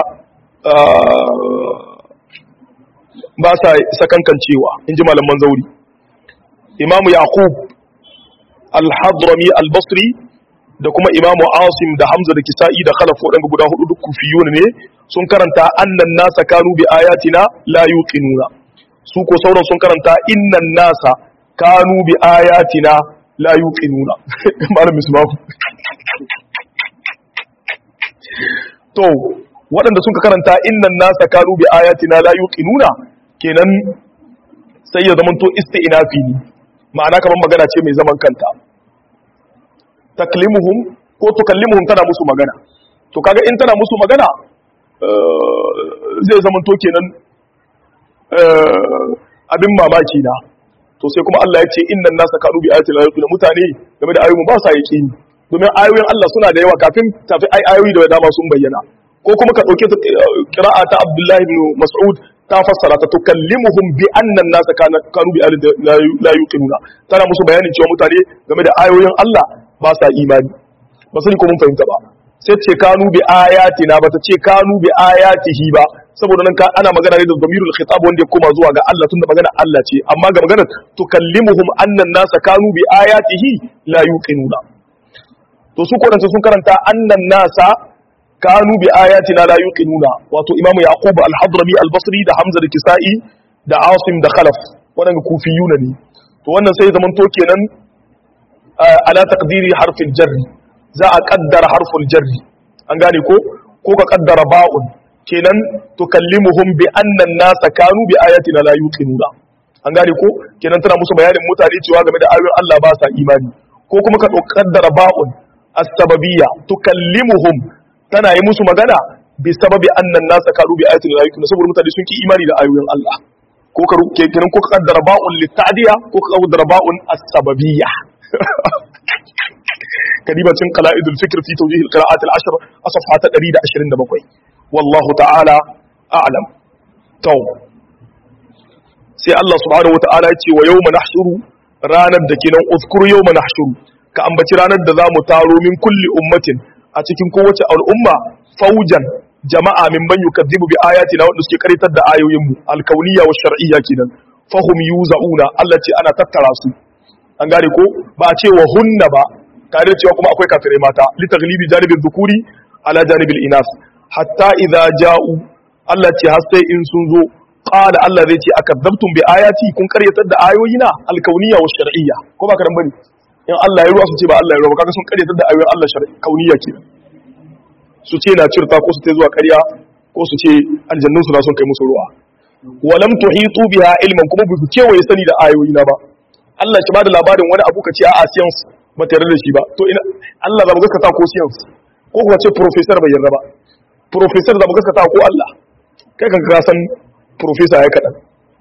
ba sa sakankancewa in ji malaman zauri imamu yaqub al-hadrami al-basri da kuma imamu asim da hamza da kisa'i da khalaf waɗanda guda hudu duk kufiyun ne sun karanta annan nasa kanu bi ayatina la yuqinuna su ko sauran sun karanta innan nasa kanu bi ayatina la yuqinuna malam misbahu to waɗanda sun karanta innan nasa kanu bi ayatina la yuqinuna kenan sai ya zamanto isti'nafi ne ma'ana kamar magana ce mai zaman kanta taklimuhum ko tukallimuhum tana musu magana to kaga in tana musu magana zai zamanto kenan abin mamaki na to sai kuma Allah ya ce innan nasa kanu bi ayatina la yuqinuna mutane game da ayoyin ba sa yaqini domin ayoyin Allah suna da yawa kafin tafi ayoyi da dama sun bayyana ko kuma ka dauke ta qira'a ta Abdullah ibn Mas'ud ta fassara ta tukallimuhum bi anna an-nasa kanu bi la yuqinuna tana musu bayanin cewa mutane game da ayoyin Allah ba sa imani ba sani ko mun fahimta ba sai ce kanu bi ayatina ba ta ce kanu bi ayatihi ba saboda nan ka ana magana ne da damirul khitab wanda ya koma zuwa ga Allah tunda magana Allah ce amma ga maganar tukallimuhum anna an-nasa kanu bi ayatihi la yuqinuna to su ko sun karanta annan nasa kanu bi ayatina la yuqinuna wato imamu yaqub al-hadrami al-basri da hamza da kisa'i da asim da khalaf waɗanda kufiyuna ne to wannan sai zaman to kenan ala taqdiri harfin jarri za a kaddara harful jarri an gane ko ko ka kaddara ba'un kenan tukallimuhum bi anna an-nasa kanu bi ayatina la yuqinuna an gane ko kenan tana musu bayanin mutane cewa game da ayoyin Allah ba sa imani ko kuma ka kaddara ba'un as-sababiyya tukallimuhum tana yi musu magana bi sababi anna an-nasa kanu bi ayatina la yuqinuna saboda mutane sun ki imani da ayoyin Allah ko ka kenan ko ka kaddara ba'un litadiya ko ka kaddara ba'un as-sababiyya كلمة قلائد الفكر في توجيه القراءات العشر أصفحة تقريد عشرين دبقوي والله تعالى أعلم تو سي الله سبحانه وتعالى يتي ويوم نحشر رانا دكينا اذكر يوم نحشر كأنبت رانا دذا متارو من كل أمة أتكين قوة الأمة فوجا جماعة من من يكذب بآياتنا ونسكي كريتا دا آيو يمو الكونية والشرعية كنا فهم يوزعون التي أنا تتراسو an gane ko ba a ce wa hunna ba tare da cewa kuma akwai kafirai mata li taglibi janibin dhukuri ala janibil inas hatta idza ja'u Allah ce har sai in sun zo qala Allah zai ce akadzabtum bi ayati kun karyatar da ayoyina alkauniyya wa shar'iyya ko ba karan bane in Allah ya ruwa su ce ba Allah ya ruwa kaga sun karyatar da ayoyin Allah shar'i kauniyya ke su ce na cirta ko su ta zuwa karya ko su ce aljannun su na son kai musu ruwa walam tuhitu biha ilman kuma ba ku kewaye sani da ayoyina ba Allah shi ba da labarin wani abu ka ce a science ba tare da shi ba to ina Allah za mu gaskata ko science ko kuma ce professor bai yarda ba professor za mu gaskata ko Allah kai kan ka san professor ya kadan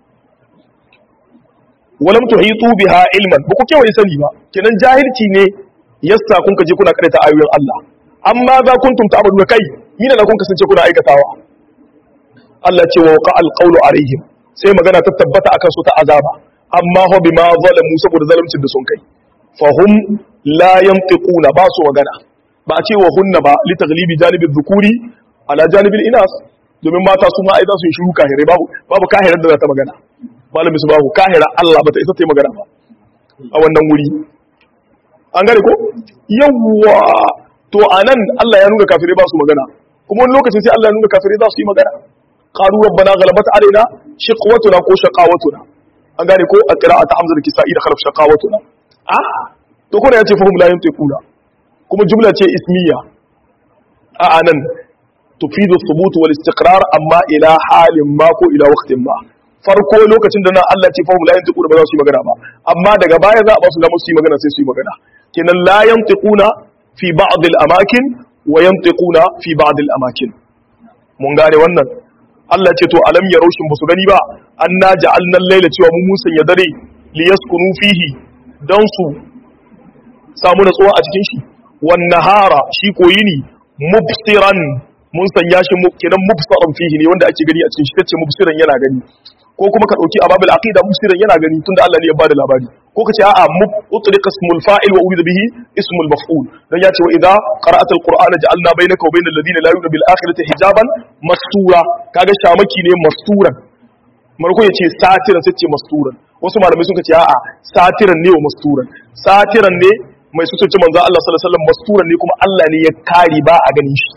walam tuhitu biha ilman ba ku kewaye sani ba kenan jahilci ne yassa kun ka je kuna karanta ayoyin Allah amma za kuntum ta'malu kai mina da kun kasance kuna aikatawa Allah ce wa waqa alqawlu alaihim sai magana ta tabbata akan su ta azaba amma ho bima zalamu saboda zalimcin da sun kai fahum la yantiquna ba su magana ba a ce wa hunna ba li taglibi janibi dhukuri ala janibi inas domin mata su ma ai za su yi shiru kahire babu babu kahirar da za ta magana malami su babu kahira Allah ba ta isa ta yi magana ba a wannan wuri an gane ko yawwa to anan Allah ya nuna kafirai ba su magana kuma wani lokacin sai Allah ya nuna kafirai za su yi magana qalu rabbana ghalabat alaina shiqwatuna ko shaqawatuna an gane ko a qira'at hamza da kisa'i da kharaf shaqawatuna a to ko da yace fahum la yantiquna kuma jumla ce ismiya a anan tufidu thubut wal istiqrar amma ila halin ma ko ila waqtin ma farko lokacin da nan Allah ce fahum la yantiquna ba za su yi magana ba amma daga baya za a ba su da su yi magana sai su yi magana kenan la yantiquna fi ba'd al amakin wa yantiquna fi ba'd al amakin mun gane wannan Allah ce to alam ya raushin ba su gani ba an na ja'alna laila cewa mun musan ya dare li yaskunu fihi dan su samu natsuwa a cikin shi wan nahara shi koyi ni mubsiran mun sanya shi kenan mubsaran fihi ne wanda ake gani a cikin shi tace mubsiran yana gani ko kuma ka dauki ababul aqida mubsiran yana gani tunda Allah ne ya bada labari ko ka ce a'a mutliqa ismul fa'il wa urida bihi ismul maf'ul dan ya ce wa idza qara'ata alqur'ana ja'alna bainaka wa bainal ladina la yu'minu bil akhirati hijaban mastura kaga shamaki ne masturan marko ya ce satiran sai ce masturan wasu malamai sun ce a'a satiran ne wa masturan satiran ne mai su ce manzo Allah sallallahu alaihi wasallam masturan ne kuma Allah ne ya kare ba a ganin shi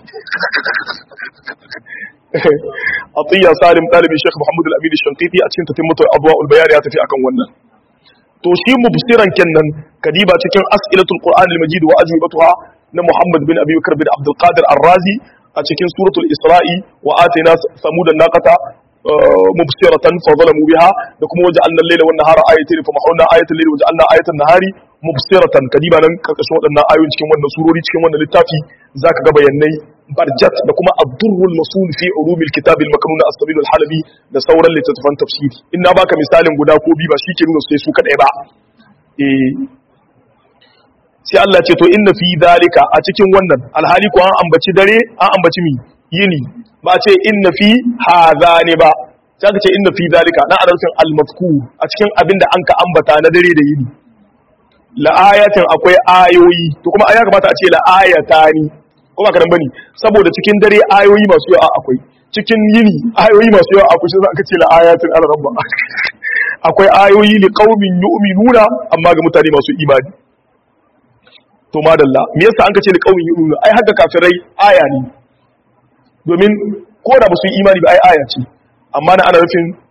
Atiyya Salim ɗalibin Sheikh Muhammad Al-Amin Shankiti a cikin tatimmutu Adwa'ul Bayan ya tafi akan wannan to shi mubsiran kenan kadiba cikin as'ilatul Qur'an al-Majid wa ajwibatuha na Muhammad bin Abi Bakr bin Abdul Qadir Ar-Razi a cikin suratul Isra'i wa atina samud an-naqata mubsiratan fa zalamu biha da kuma waja'alna al-layla wan nahara ayatayn fa mahawna ayatal layli waja'alna ayatan nahari mubsiratan kadiba nan karkashin waɗannan ayoyin cikin wannan surori cikin wannan littafi zaka ga bayanai barjat da kuma abdurrul masul fi ulumil kitab al-maknun as-sabil al-halabi da sauran littattafan tafsiri in na baka misalin guda ko bi ba shike nuna sai su kadai ba eh sai Allah ce to inna fi dalika a cikin wannan alhali ko an ambaci dare an ambaci mi yini ba ce inna fi hadhani ba sai ka ce inna fi dalika na adalcin al-mazkur a cikin abin da an ka ambata na dare da yini la ayatin akwai ayoyi to kuma aya kamata a ce la ayatani ko ba karan bane saboda cikin dare ayoyi masu yawa akwai cikin yini ayoyi masu yawa akwai sai aka ce la ayatin ala rabba akwai ayoyi li qaumin yu'minuna amma ga mutane masu imani to madalla me yasa an ce li qaumin yu'minuna ai haka kafirai aya ne domin ko da ba su yi imani ba ai aya ce amma na ana nufin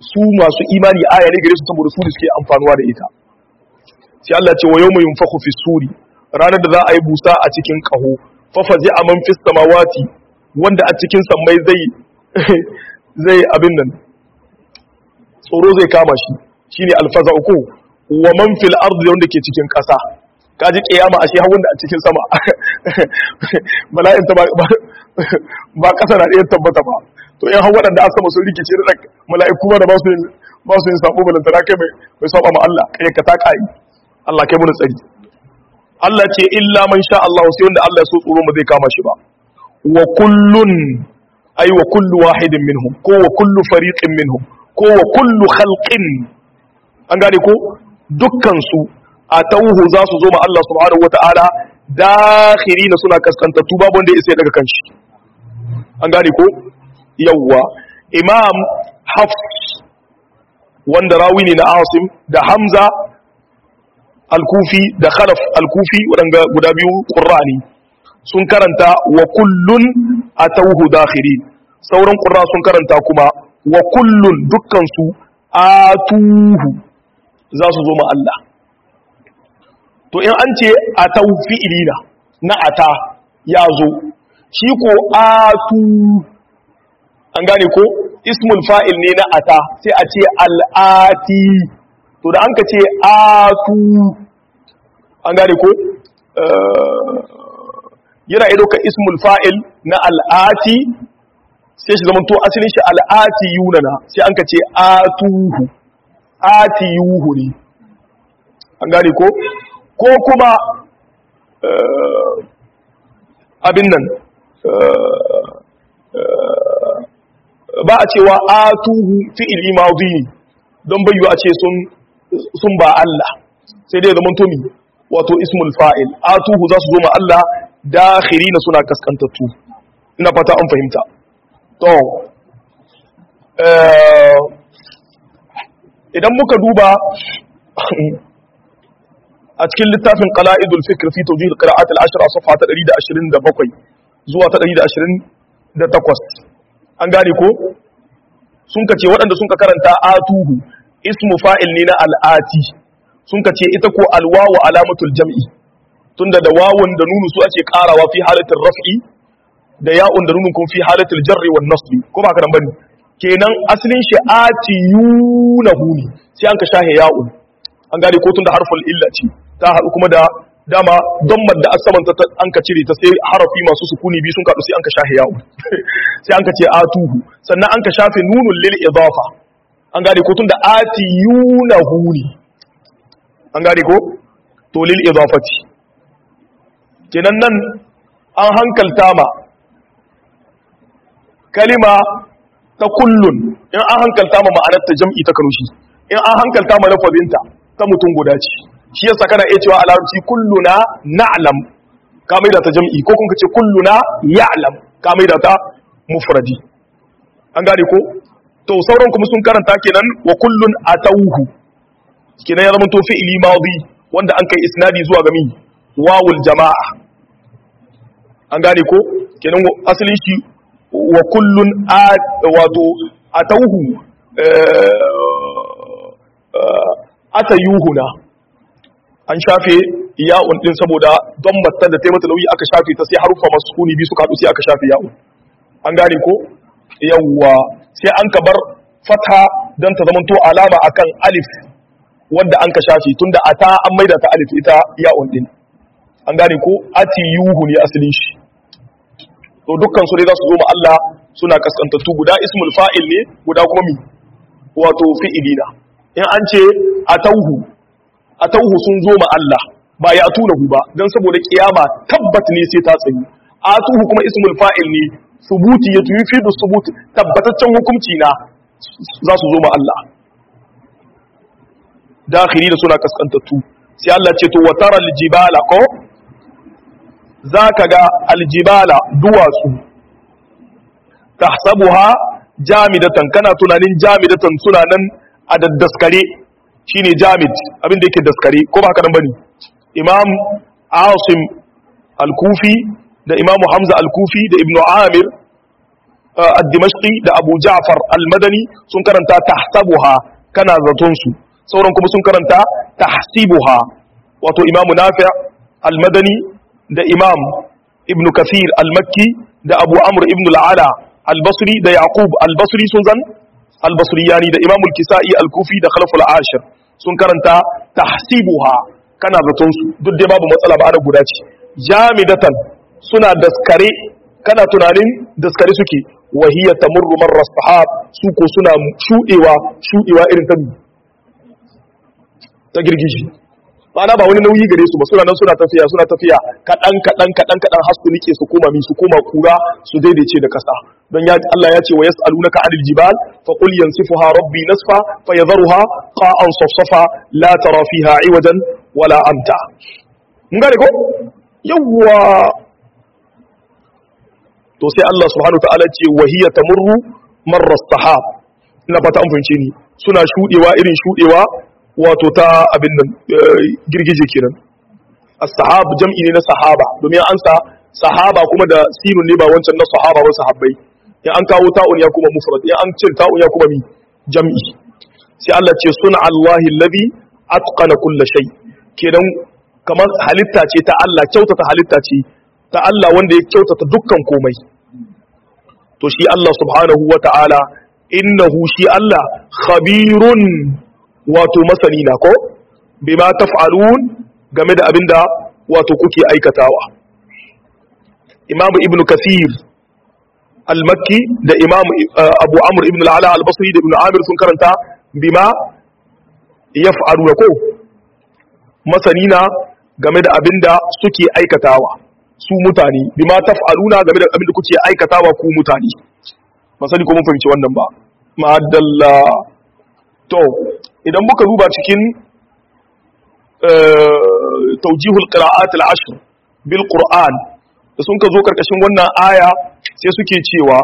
su masu imani aya ne gare su saboda su da suke amfanuwa da ita sai Allah ce wa yawma yunfakhu fi suri ranar da za a yi busa a cikin kaho fa fazi'a man fis samawati wanda a cikin sammai zai zai abin nan tsoro zai kama shi shine alfaza'u ko wa man fil ardi wanda ke cikin ƙasa kaji kiyama ashe har wanda a cikin sama bala'in ta ba ƙasa na ɗaya tabbata ba to in har waɗanda a sama sun rikice da mala'iku ba da ba su yin ba su yin sabo balantana kai mai mai saba ma Allah kai ka ta kai Allah kai mun tsari Allah ce illa man sha Allah sai wanda Allah ya so tsoro mu zai kama shi ba wa kullun ay wa kullu wahidin minhum ko wa kullu fariqin minhum ko wa kullu khalqin an gane ko dukkan su atauhu za su zo ma Allah subhanahu wataala dakhirina suna kaskantattu babu wanda ya isa daga kanshi an gane ko yawwa imam hafs wanda rawi ne na asim da hamza al-kufi da khalaf al-kufi waɗanda guda biyu ƙurrani sun karanta wa kullun atauhu dakhirin sauran ƙurra sun karanta kuma wa kullun dukkansu atuhu za su zo ma Allah to in an ce atau fi'ilina na ata ya zo shi ko atu an gane ko ismul fa'il ne na ata sai a ce al'ati to da an ka ce atu an gane ko yana ido ka ismul fa'il na al'ati sai shi zamanto asalin shi al'ati yunana sai an ka ce atuhu ati yuhu ne an gane ko ko kuma abin nan ba a cewa atuhu fi'ili madhi don bayyu a ce sun sun ba Allah sai dai zaman tomi wato ismul fa'il atuhu za su zo ma Allah dakhirina suna kaskantattu ina fata an fahimta to idan muka duba a cikin littafin qala'idul fikr fi tawjih al-qira'at al-ashr a safha ta 127 zuwa ta 128 an gane ko sun kace waɗanda sun ka karanta atuhu ismu fa'il ne na al'ati sun kace ita ko alwawu alamatul jam'i tunda da wawun da nunu su ake karawa fi halatul raf'i da ya'un da nunun kun fi halatul jarri wan nasbi ko ba kana bane kenan asalin shi atiyunahu ne sai an ka shahe ya'un an gane ko tunda harful illa ce ta haɗu kuma da dama don da asaman ta an ka cire ta sai harafi masu sukuni biyu sun kaɗu sai an ka shafe yawo sai an ka ce atuhu sannan an ka shafe nunun lil idafa an gane ko tunda atiyunahu ne an gane ko to lil idafati kenan nan an hankalta ma kalima ta kullun in an hankalta ma ma'anar ta jam'i ta kanushi in an hankalta ma lafazinta ta mutum guda ce shi yasa kana iya cewa a larabci kulluna na'lam ka maida ta jam'i ko kun ce kulluna ya'lam ka maida ta mufradi an gane ko to sauran kuma sun karanta kenan wa kullun atawhu kenan ya zama to fi'ili madi wanda an kai isnadi zuwa ga mi wawul jama'a an gane ko kenan asalin shi wa kullun wato atawhu atayuhuna an shafe ya'un din saboda don matan da taimata nauyi aka shafe ta sai harufa masu sukuni biyu suka haɗu sai aka shafe ya'un an gane ko yawwa sai an ka bar fata don ta zamanto alama akan alif wanda an ka shafe tunda ata an maida ta alif ita ya'un din an gane ko ati yuhu ne asalin shi to dukkan su ne za su zo ma Allah suna kaskantattu guda ismul fa'il ne guda kuma mi wato fi'ilina in an ce atauhu atauhu sun zo ma Allah ba ya tunahu ba don saboda kiyama tabbat ne sai ta tsayi atuhu kuma ismul fa'il ne subuti ya tuyi fi subut tabbataccen hukunci na za su zo ma Allah dakhili da suna kaskantattu sai Allah ce to watara aljibala ko zaka ga aljibala duwatsu tahsabuha jamidatan kana tunanin jamidatan suna nan a daddaskare shine jamid abin da yake daskare ko ba haka nan bane imam asim al-kufi da imam hamza al-kufi da ibnu amir ad-dimashqi da abu ja'far al-madani sun karanta tahsabuha kana zaton su sauran kuma sun karanta tahsibuha wato imam nafi' al-madani da imam ibn kathir al-makki da abu amr ibn al-ala al-basri da yaqub al-basri sun zan al-basriyani da imam al-kisa'i al-kufi da khalaf al-ashir sun karanta tahsibuha kana zaton su duk dai babu matsala ba ana guda ce jamidatan suna daskare kana tunanin daskare suke wahiya tamurru marra sahab su ko suna shudewa shudewa irin ta ta girgiji ma'ana ba wani nauyi gare su ba suna nan suna tafiya suna tafiya kadan kadan kadan kadan har su nike su koma mi su koma kura su daidaice da kasa don ya Allah ya ce wa yas'alunaka 'anil jibal fa qul yansifuha rabbi nasfa fayadharuha qa'an safsafa la tara fiha 'iwajan wala amta mun gane ko yawwa to sai Allah subhanahu wa ta'ala ce wahiya tamurru marra sahab ina fata an fahimce ni suna shudewa irin shudewa wato ta abin nan girgije kenan as-sahab jam'i ne na sahaba domin an sa sahaba kuma da sinun ne ba wancan na sahaba ba sahabbai ya an kawo ta'un ya kuma mufrad ya an ce ta'un ya kuma mi jam'i sai Allah ce suna Allahi alladhi atqana kulli shay kenan kamar halitta ce ta Allah kyautata halitta ce ta Allah wanda ya kyautata dukkan komai to shi Allah subhanahu wa ta'ala innahu shi Allah khabirun wato masani na ko bima taf'alun game da abinda wato kuke aikatawa Imam Ibn Kathir al-Makki da Imam Abu Amr ibn al-Ala al-Basri da Ibn Amir sun karanta bima yaf'aluna ko masani na game da abinda suke aikatawa su mutane bima taf'aluna game da abinda kuke aikatawa ku mutane ba sani ko mun fahimci wannan ba ma'adalla to idan muka duba cikin taujihul qira'at al-ashr bil qur'an da sun ka zo karkashin wannan aya sai suke cewa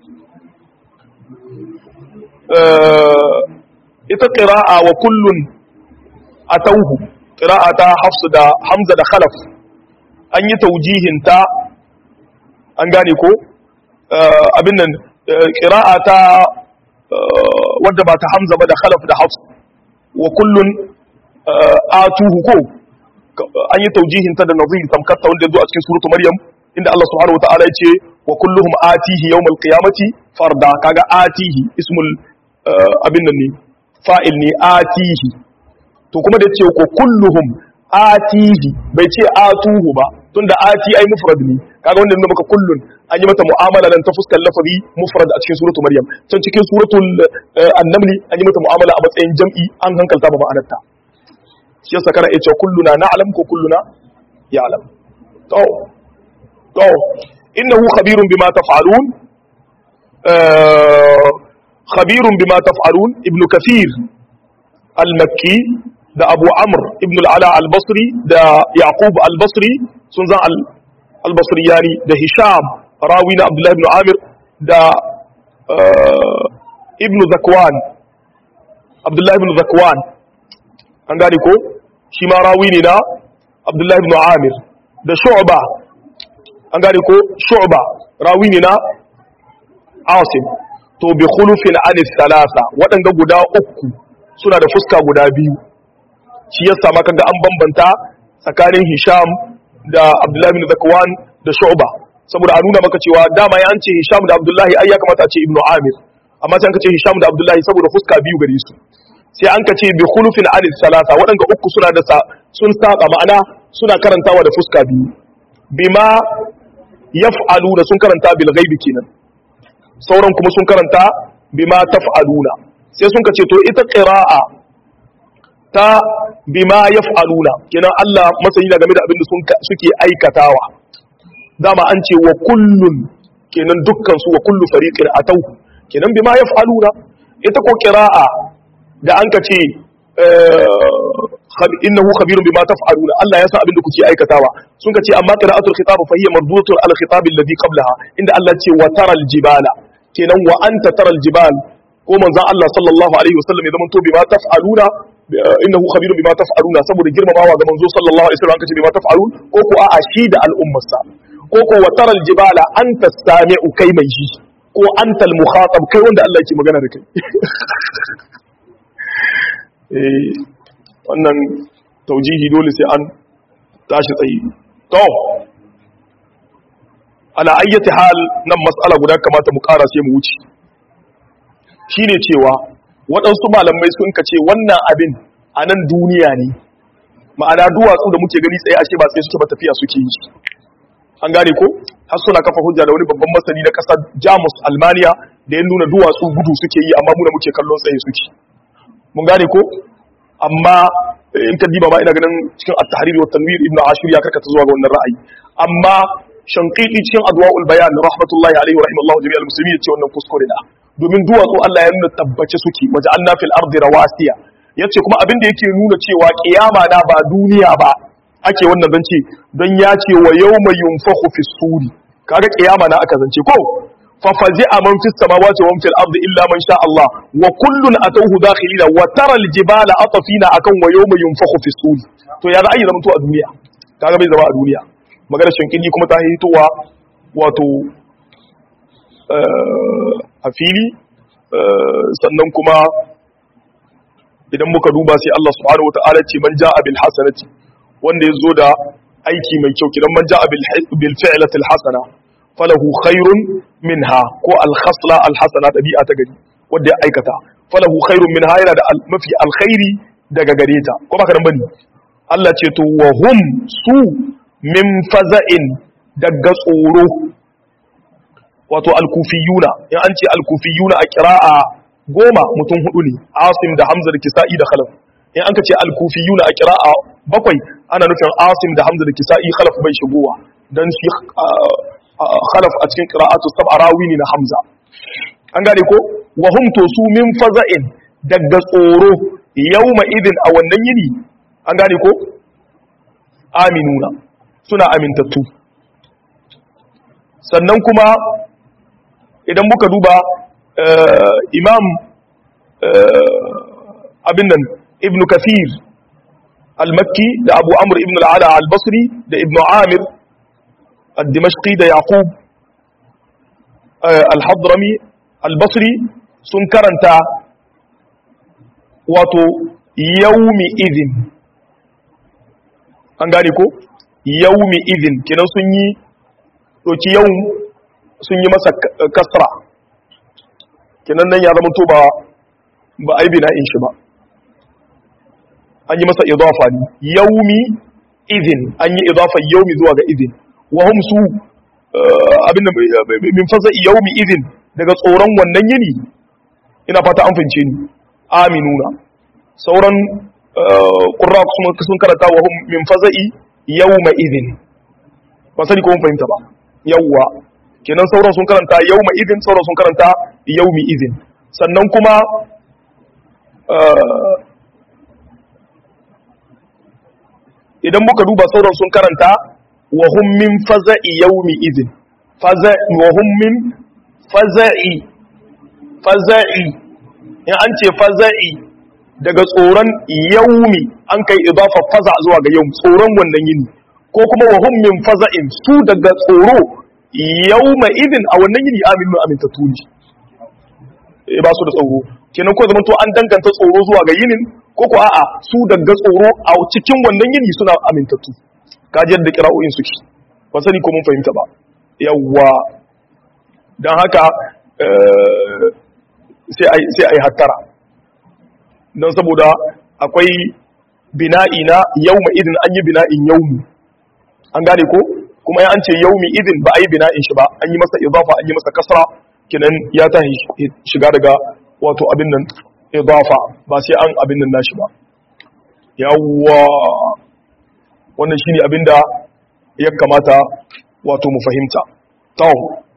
ita qira'a wa kullun atauhu qira'a ta hafsu da hamza da khalaf an yi taujihin ta an gane ko abin nan qira'a ta wadda ba ta hamza ba da khalaf da hafs wa kullun atuhu ko an yi taujihin ta da nazir tamkatta wanda yazo a cikin suratu maryam inda Allah subhanahu wataala ya ce wa kulluhum atihi yawmal qiyamati farda kaga atihi ismul abin nan ne fa'il ne atihi to kuma da ce ko kulluhum atihi bai ce atuhu ba tunda ati ai mufrad ne kaga wanda nuna maka kullun an yi mata mu'amala nan ta fuskar lafazi mufrad a cikin suratul maryam can cikin suratul an-naml an yi mata mu'amala a matsayin jam'i an hankalta ba ma'anarta shi yasa kana iya kulluna na'lam ko kulluna ya'lam to to innahu khabirun bima taf'alun khabirun bima taf'alun ibnu kathir al-makki da abu amr ibn al-ala al-basri da yaqub al-basri sun zan al-basri yani da hisham rawi na abdullahi ibn amir da ibn zakwan abdullahi ibn zakwan an gane ko shi ma rawi ne na abdullahi ibn amir da shu'ba an gane ko shu'ba rawi ne na asim to bi khulufin anis salasa waɗanda guda uku suna da fuska guda biyu shi yasa ma kaga an bambanta tsakanin Hisham da Abdullahi bin Zakwan da Shu'ba saboda a nuna maka cewa dama ya an ce Hisham da Abdullahi ai ya kamata a ce Ibn Amir amma sai an ce Hisham da Abdullahi saboda fuska biyu gare su sai an ka ce bi khulufin anil salasa waɗanda uku suna da sun saba ma'ana suna karantawa da fuska biyu bima yaf'aluna sun karanta bil ghaibi kenan sauran kuma sun karanta bima taf'aluna sai sun ka ce to ita qira'a ta bima yaf'aluna kenan Allah masani da game da abin da suke aikatawa dama an ce wa kullun kenan dukkan su wa kullu fariqin atau kenan bima yaf'aluna ita ko qira'a da an ka ce innahu khabirun bima taf'aluna Allah ya san abin da kuke aikatawa sun ka ce amma qira'atul khitab fa hiya mardudatun al khitab alladhi qablaha inda Allah ce wa taral jibala kenan wa anta taral jibal ko manzon Allah sallallahu alaihi wasallam ya zama to bima taf'aluna innahu khabirun bima taf'aluna saboda girmamawa ga manzo sallallahu alaihi wasallam kace bima taf'alun ko ko a'a shi da al'ummarsa ko ko wa taral jibala anta sami'u kai mai shi ko antal mukhatab kai wanda Allah yake magana da kai eh wannan taujihi dole sai an tashi tsayi to ala ayyati hal nan mas'ala guda kamata mu ƙara sai mu wuce shine cewa waɗansu malamai sun kace wannan abin a nan duniya ne ma'ana duwatsu da muke gani tsaye ashe ba sai suke ba tafiya suke yi an gane ko har suna kafa hujja da wani babban masani na ƙasar jamus almaniya da ya nuna duwatsu gudu suke yi amma muna muke kallon tsaye suke mun gane ko amma in ka diba ma ina ganin cikin at-tahrir wa tanwir ibn ashur ya karkata zuwa ga wannan ra'ayi amma shanqiti cikin adwa'ul bayan rahmatullahi alaihi wa rahimallahu jami'al muslimin yace wannan kuskure da domin duwatsu Allah ya nuna tabbace suke waja'alna fil ardi rawasiya yace kuma abin da yake nuna cewa kiyama na ba duniya ba ake wannan zance don ya ce wa yawma yunfakhu fis suri kaga kiyama na aka zance ko fa fazi'a man fis samawati wa man fil ardi illa man sha Allah wa kullun atawhu dakhilina wa tara al jibala atafina akan wa yawma yunfakhu fis suri to ya ra'ayi zaman to a duniya kaga bai zama a duniya maganar shinkini kuma ta hitowa wato a fili sannan kuma idan muka duba sai Allah subhanahu wataala ce man ja'a bil hasanati wanda yazo da aiki mai kyau kidan man ja'a bil bil fi'lati al hasana falahu khairun minha ko al khasla al hasana tabi'a ta gari wanda ya aikata falahu khairun minha yana da mafi alkhairi daga gare ta ko baka nan bane Allah ce to wa hum su min faza'in daga tsoro wato al-kufiyuna in an ce al-kufiyuna a qira'a goma mutum hudu ne asim da hamza da kisa'i da khalaf in an ka ce al-kufiyuna a qira'a bakwai ana nufin asim da hamza da kisa'i khalaf bai shigowa dan shi khalaf a cikin qira'atu sab'a rawi ne na hamza an gane ko wa hum to su min faza'in daga tsoro yawma idin a wannan yini an gane ko aminuna suna amintattu sannan kuma idan muka duba imam abin nan ibn kafir al-makki da abu amur ibn al'ala al-basri da ibn amir al-dimashqi da yaqub al-hadrami al-basri sun karanta wato yaumi idin an gane ko yaumi idin kinan sun yi doki yau sun yi masa kasra kinan nan ya zama to ba ba aibi na in shi ba an yi masa idafa ne yaumi idin an yi idafa yaumi zuwa ga idin wa hum su abin min fasa yaumi idin daga tsoron wannan yini ina fata an fince ni aminuna sauran ƙurra sun karanta wa hum min faza'i yawma idin ba sani ko mun fahimta ba yawwa kenan sauran sun karanta yawma idin sauran sun karanta yawmi idin sannan kuma idan muka duba sauran sun karanta wa hum min faza'i yawmi idin faza'i wa hum min faza'i faza'i in an ce faza'i daga tsoron yaumi an kai idafa faza zuwa ga yau tsoron wannan yini ko kuma wa hum min faza'in su daga tsoro yauma idin a wannan yini aminu amintattu ne e ba su da tsoro kenan ko zaman to an danganta tsoro zuwa ga yinin ko ko a'a su daga tsoro a cikin wannan yini suna amintattu kaji yadda kira'o'in suke ba sani ko mun fahimta ba yawwa don haka sai a yi hattara don saboda akwai bina'i na yauma idin an yi bina'in yaumi an gane ko kuma ya an ce yaumi idin ba a yi bina'in shi ba an yi masa idafa an yi masa kasra kinan ya ta shiga daga wato abin nan idafa ba sai an abin nan nashi ba yawwa wannan shine abin da ya kamata wato mu fahimta tawo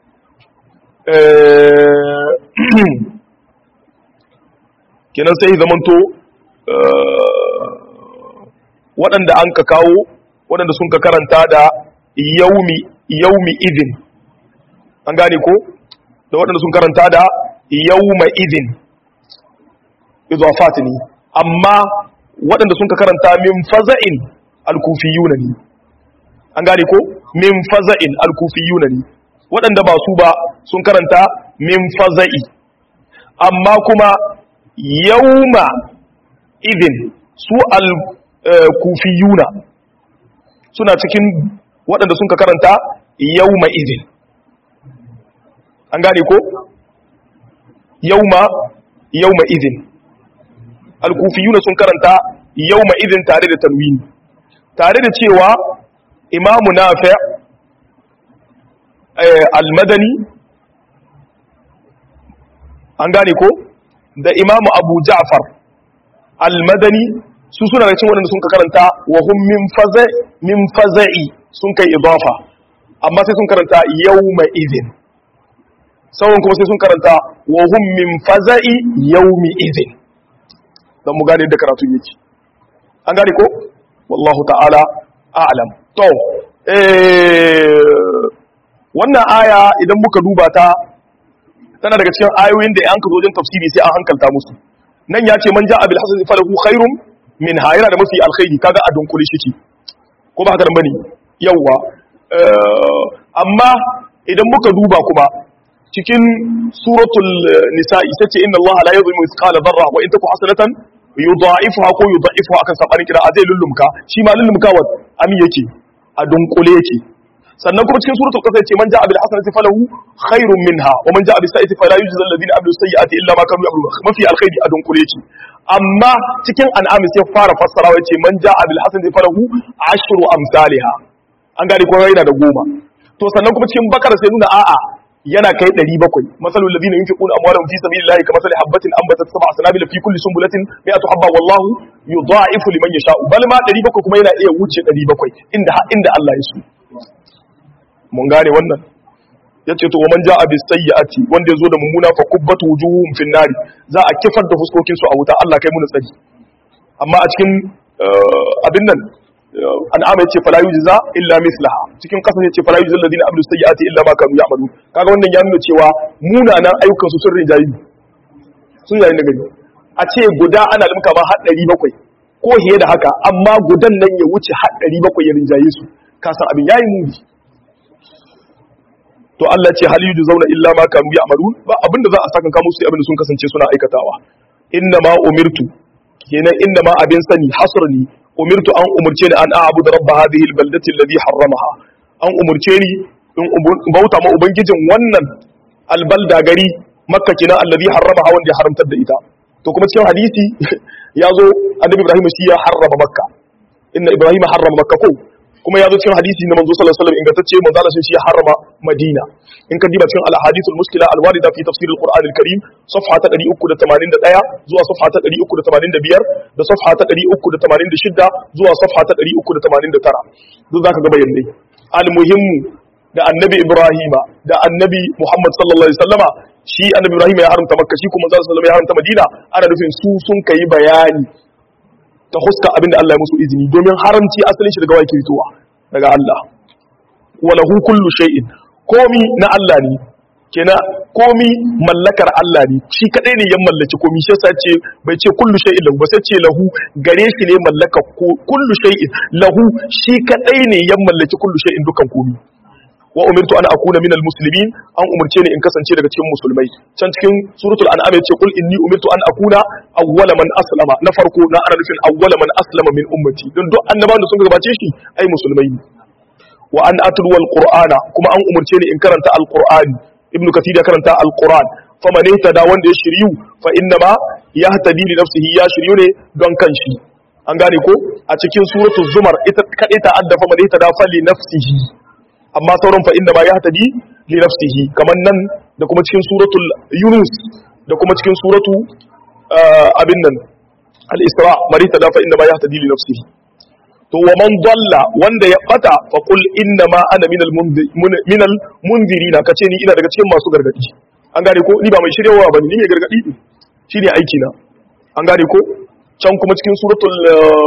kenan sai zamanto waɗanda an ka kawo waɗanda sun ka karanta da yaumi yaumi idin an gane ko da waɗanda sun karanta da yauma idin idafat ne amma waɗanda sun ka karanta min faza'in alkufiyuna ne an gane ko min faza'in alkufiyuna ne waɗanda ba su ba sun karanta min faza'i amma kuma yauma idin su al-kufiyuna suna cikin waɗanda sun ka karanta yauma idin an gane ko yauma yauma idin al-kufiyuna sun karanta yauma idin tare da tanwini tare da cewa imamu nafi' al-madani an gane ko da imamu abu ja'far al-madani su suna da cin waɗanda sun ka karanta wa hum min faza min faza'i sun kai idafa amma sai sun karanta yawma idin sauran kuma sai sun karanta wa hum min faza'i yawmi idin dan mu gane da karatu yake an gane ko wallahu ta'ala a'lam to eh wannan aya idan muka duba ta tana daga cikin ayoyin da an ka zo wajen tafsiri sai an hankalta musu nan ya ce man ja'a bil hasan falahu khairum min ha yana da mafi alkhairi kaga a dunkule shi ko ba haka nan bane yawa amma idan muka duba kuma cikin suratul nisa'i sace inna allaha la yadhlimu mithqala dharra wa in taku hasanatan yudha'ifuha ko yudha'ifuha akan sabanin kira azai lullumka shi ma lullumka wa amin yake a dunkule yake sannan kuma cikin suratul qasas yace man ja'a bil hasanati falahu khairun minha wa man ja'a bis sayyi'ati fala yujza alladhina amilu sayyi'ati illa ma kanu ya'malun mafi alkhairi a dunkule yake amma cikin an'am sai fara fassarawa yace man ja'a bil hasanati falahu ashru amsalha an gane ko yana da goma to sannan kuma cikin bakara sai nuna a'a yana kai 700 masalul ladina yunfiquna amwalahum fi sabilillahi kamathali habatin anbatat sab'a sanabil fi kulli sunbulatin mi'atu habba wallahu yudha'ifu liman yasha'u bal ma 700 kuma yana iya wuce 700 inda inda Allah ya so mun gane wannan yace to man ja'a bis sayyi'ati wanda yazo da mummuna fa kubbatu wujuhum fin nari za a kifar da fuskokin su a wuta Allah kai mu tsari amma a cikin abin nan an'ama yace fala yujza illa mislaha cikin kasan yace fala yujza alladhina amilu sayyi'ati illa ma kanu ya'malun kaga wannan ya nuna cewa munanan ayyukan su sun rijayi sun yayin da gani a ce guda ana limka ma har 700 ko hiye da haka amma gudan nan ya wuce har 700 ya rinjaye su ka san abin yayi muni to Allah ce hal zauna illa ma kanu ya'malun ba abinda za a saka ka musu abinda sun kasance suna aikatawa inna ma umirtu kenan inna ma abin sani hasrni umirtu an umurce ni an a'budu rabb hadhihi albaldati alladhi harramaha an umurce ni in bauta ma ubangijin wannan albalda gari makka kenan alladhi harramaha wanda ya haramtar da ita to kuma cikin hadisi ya zo annabi ibrahim shi ya harrama makka inna ibrahim harrama makka ko kuma ya zo cikin hadisi na manzo sallallahu alaihi wasallam ingantacce manzo Allah shi ya harrama Madina in ka diba cikin al-ahadith al-muskila al-warida fi tafsir al-Qur'an al-Karim safha ta 381 zuwa safha ta 385 da safha ta 386 zuwa safha ta 389 duk zaka ga bayanai al-muhimmu da annabi Ibrahima da annabi Muhammad sallallahu alaihi wasallama shi annabi Ibrahim ya haramta Makka shi kuma sallallahu alaihi wasallam ya haramta Madina ana nufin su sun kai bayani ta huska abin da Allah ya musu izini domin haramci asalin shi daga wake fitowa daga Allah walahu kullu shay'in komi na Allah ne kenan komi mallakar Allah ne shi kadai ne ya mallaki komi shi yasa ce bai ce kullu shay'in lahu ba sai ce lahu gare shi ne mallaka kullu shay'in lahu shi kadai ne ya mallaki kullu shay'in dukan komi wa umirtu an akuna minal muslimin an umurce ni in kasance daga cikin musulmai can cikin suratul an'am yace qul inni umirtu an akuna awwala man aslama na farko na ana nufin awwala man aslama min ummati don duk annabawan da sun gabace shi ai musulmai ne wa an atlu wal qur'ana kuma an umurce ni in karanta alqur'ani ibnu kathir ya karanta alqur'an faman da wanda ya shiryu fa inna ma yahtadi li nafsihi ya shiryu ne don kanshi an gane ko a cikin suratul zumar ita kadai ta adda faman da fa li nafsihi amma sauran fa inda ma ya hatadi li nafsihi kaman nan da kuma cikin suratul yunus da kuma cikin suratu abin nan al-isra marita da fa inda ma ya hatadi li nafsihi to wa man dalla wanda ya bata fa qul inna ma ana minal minal munzirina kace ni ina daga cikin masu gargadi an gane ko ni ba mai shiryawa bane ni mai gargadi ne shine aiki na an gane ko can kuma cikin suratul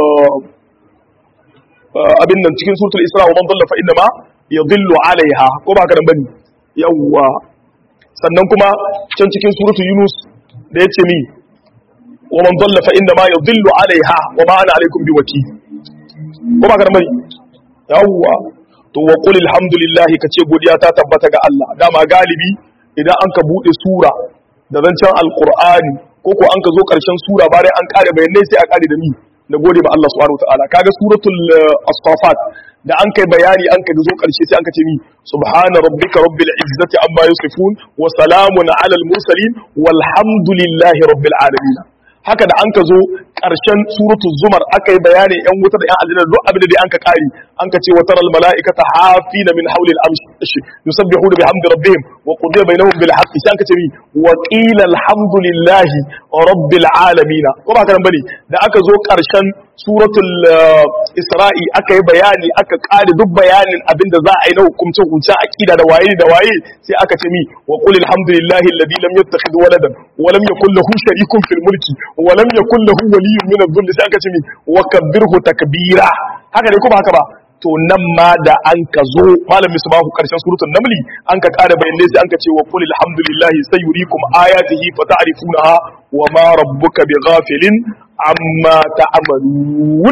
abin nan cikin suratul isra wa man dalla fa inna ma yadhillu alaiha ko ba karan bane yawa sannan kuma can cikin suratul yunus da yace mi wa man dalla fa inna ma yadhillu alaiha wa ma ana alaikum biwakil ko ba karan bane yawa to wa qul alhamdulillah kace godiya ta tabbata ga Allah dama galibi idan an ka bude sura da zancen alqur'ani ko ko an ka zo karshen sura bayan an kare bayanai sai a kare da ni na gode ma Allah subhanahu wataala kaga suratul as-safat da an kai bayani an kai zo karshe sai an ka ce mi subhana rabbika rabbil izzati amma yasifun wa salamun alal mursalin walhamdulillahi rabbil alamin haka da an ka zo ƙarshen suratul zumar aka yi bayanin yan wuta da yan aljanna duk abin da dai an ka kari an ka ce wa taral mala'ikata hafina min hawli al-arsh yusabbihuna bihamdi rabbihim wa qudiya bainahum bil haqqi sai an ka ce mi wa qila alhamdulillahi rabbil alamin ko ba karan bane da aka zo ƙarshen suratul isra'i aka yi bayani aka kare duk bayanin abin da za a yi na hukumce hukumce aqida da waye da waye sai aka ce mi wa qul alhamdulillahi alladhi lam yattakhidh waladan wa lam yakul lahu sharikun fil mulki wa lam yakul lahu waliyyun min adh-dhulli sai aka ce mi wa kabbirhu takbira haka ne kuma haka ba to nan ma da an ka zo malam misbahu karshen suratul namli an ka kara bayanai sai an ka ce wa qul alhamdulillahi sayuriikum ayatihi fata'rifunaha wa ma rabbuka bighafilin amma ta'malun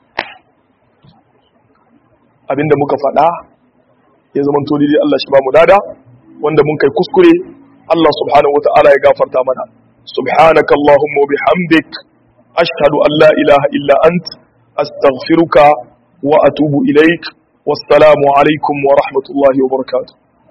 abinda muka faɗa ya zama to dai Allah shi ba mu dada wanda mun kai kuskure Allah subhanahu wata'ala ya gafarta mana subhanaka allahumma wa bihamdik ashhadu an la ilaha illa ant astaghfiruka wa atubu ilaik wassalamu alaikum wa rahmatullahi wa barakatuh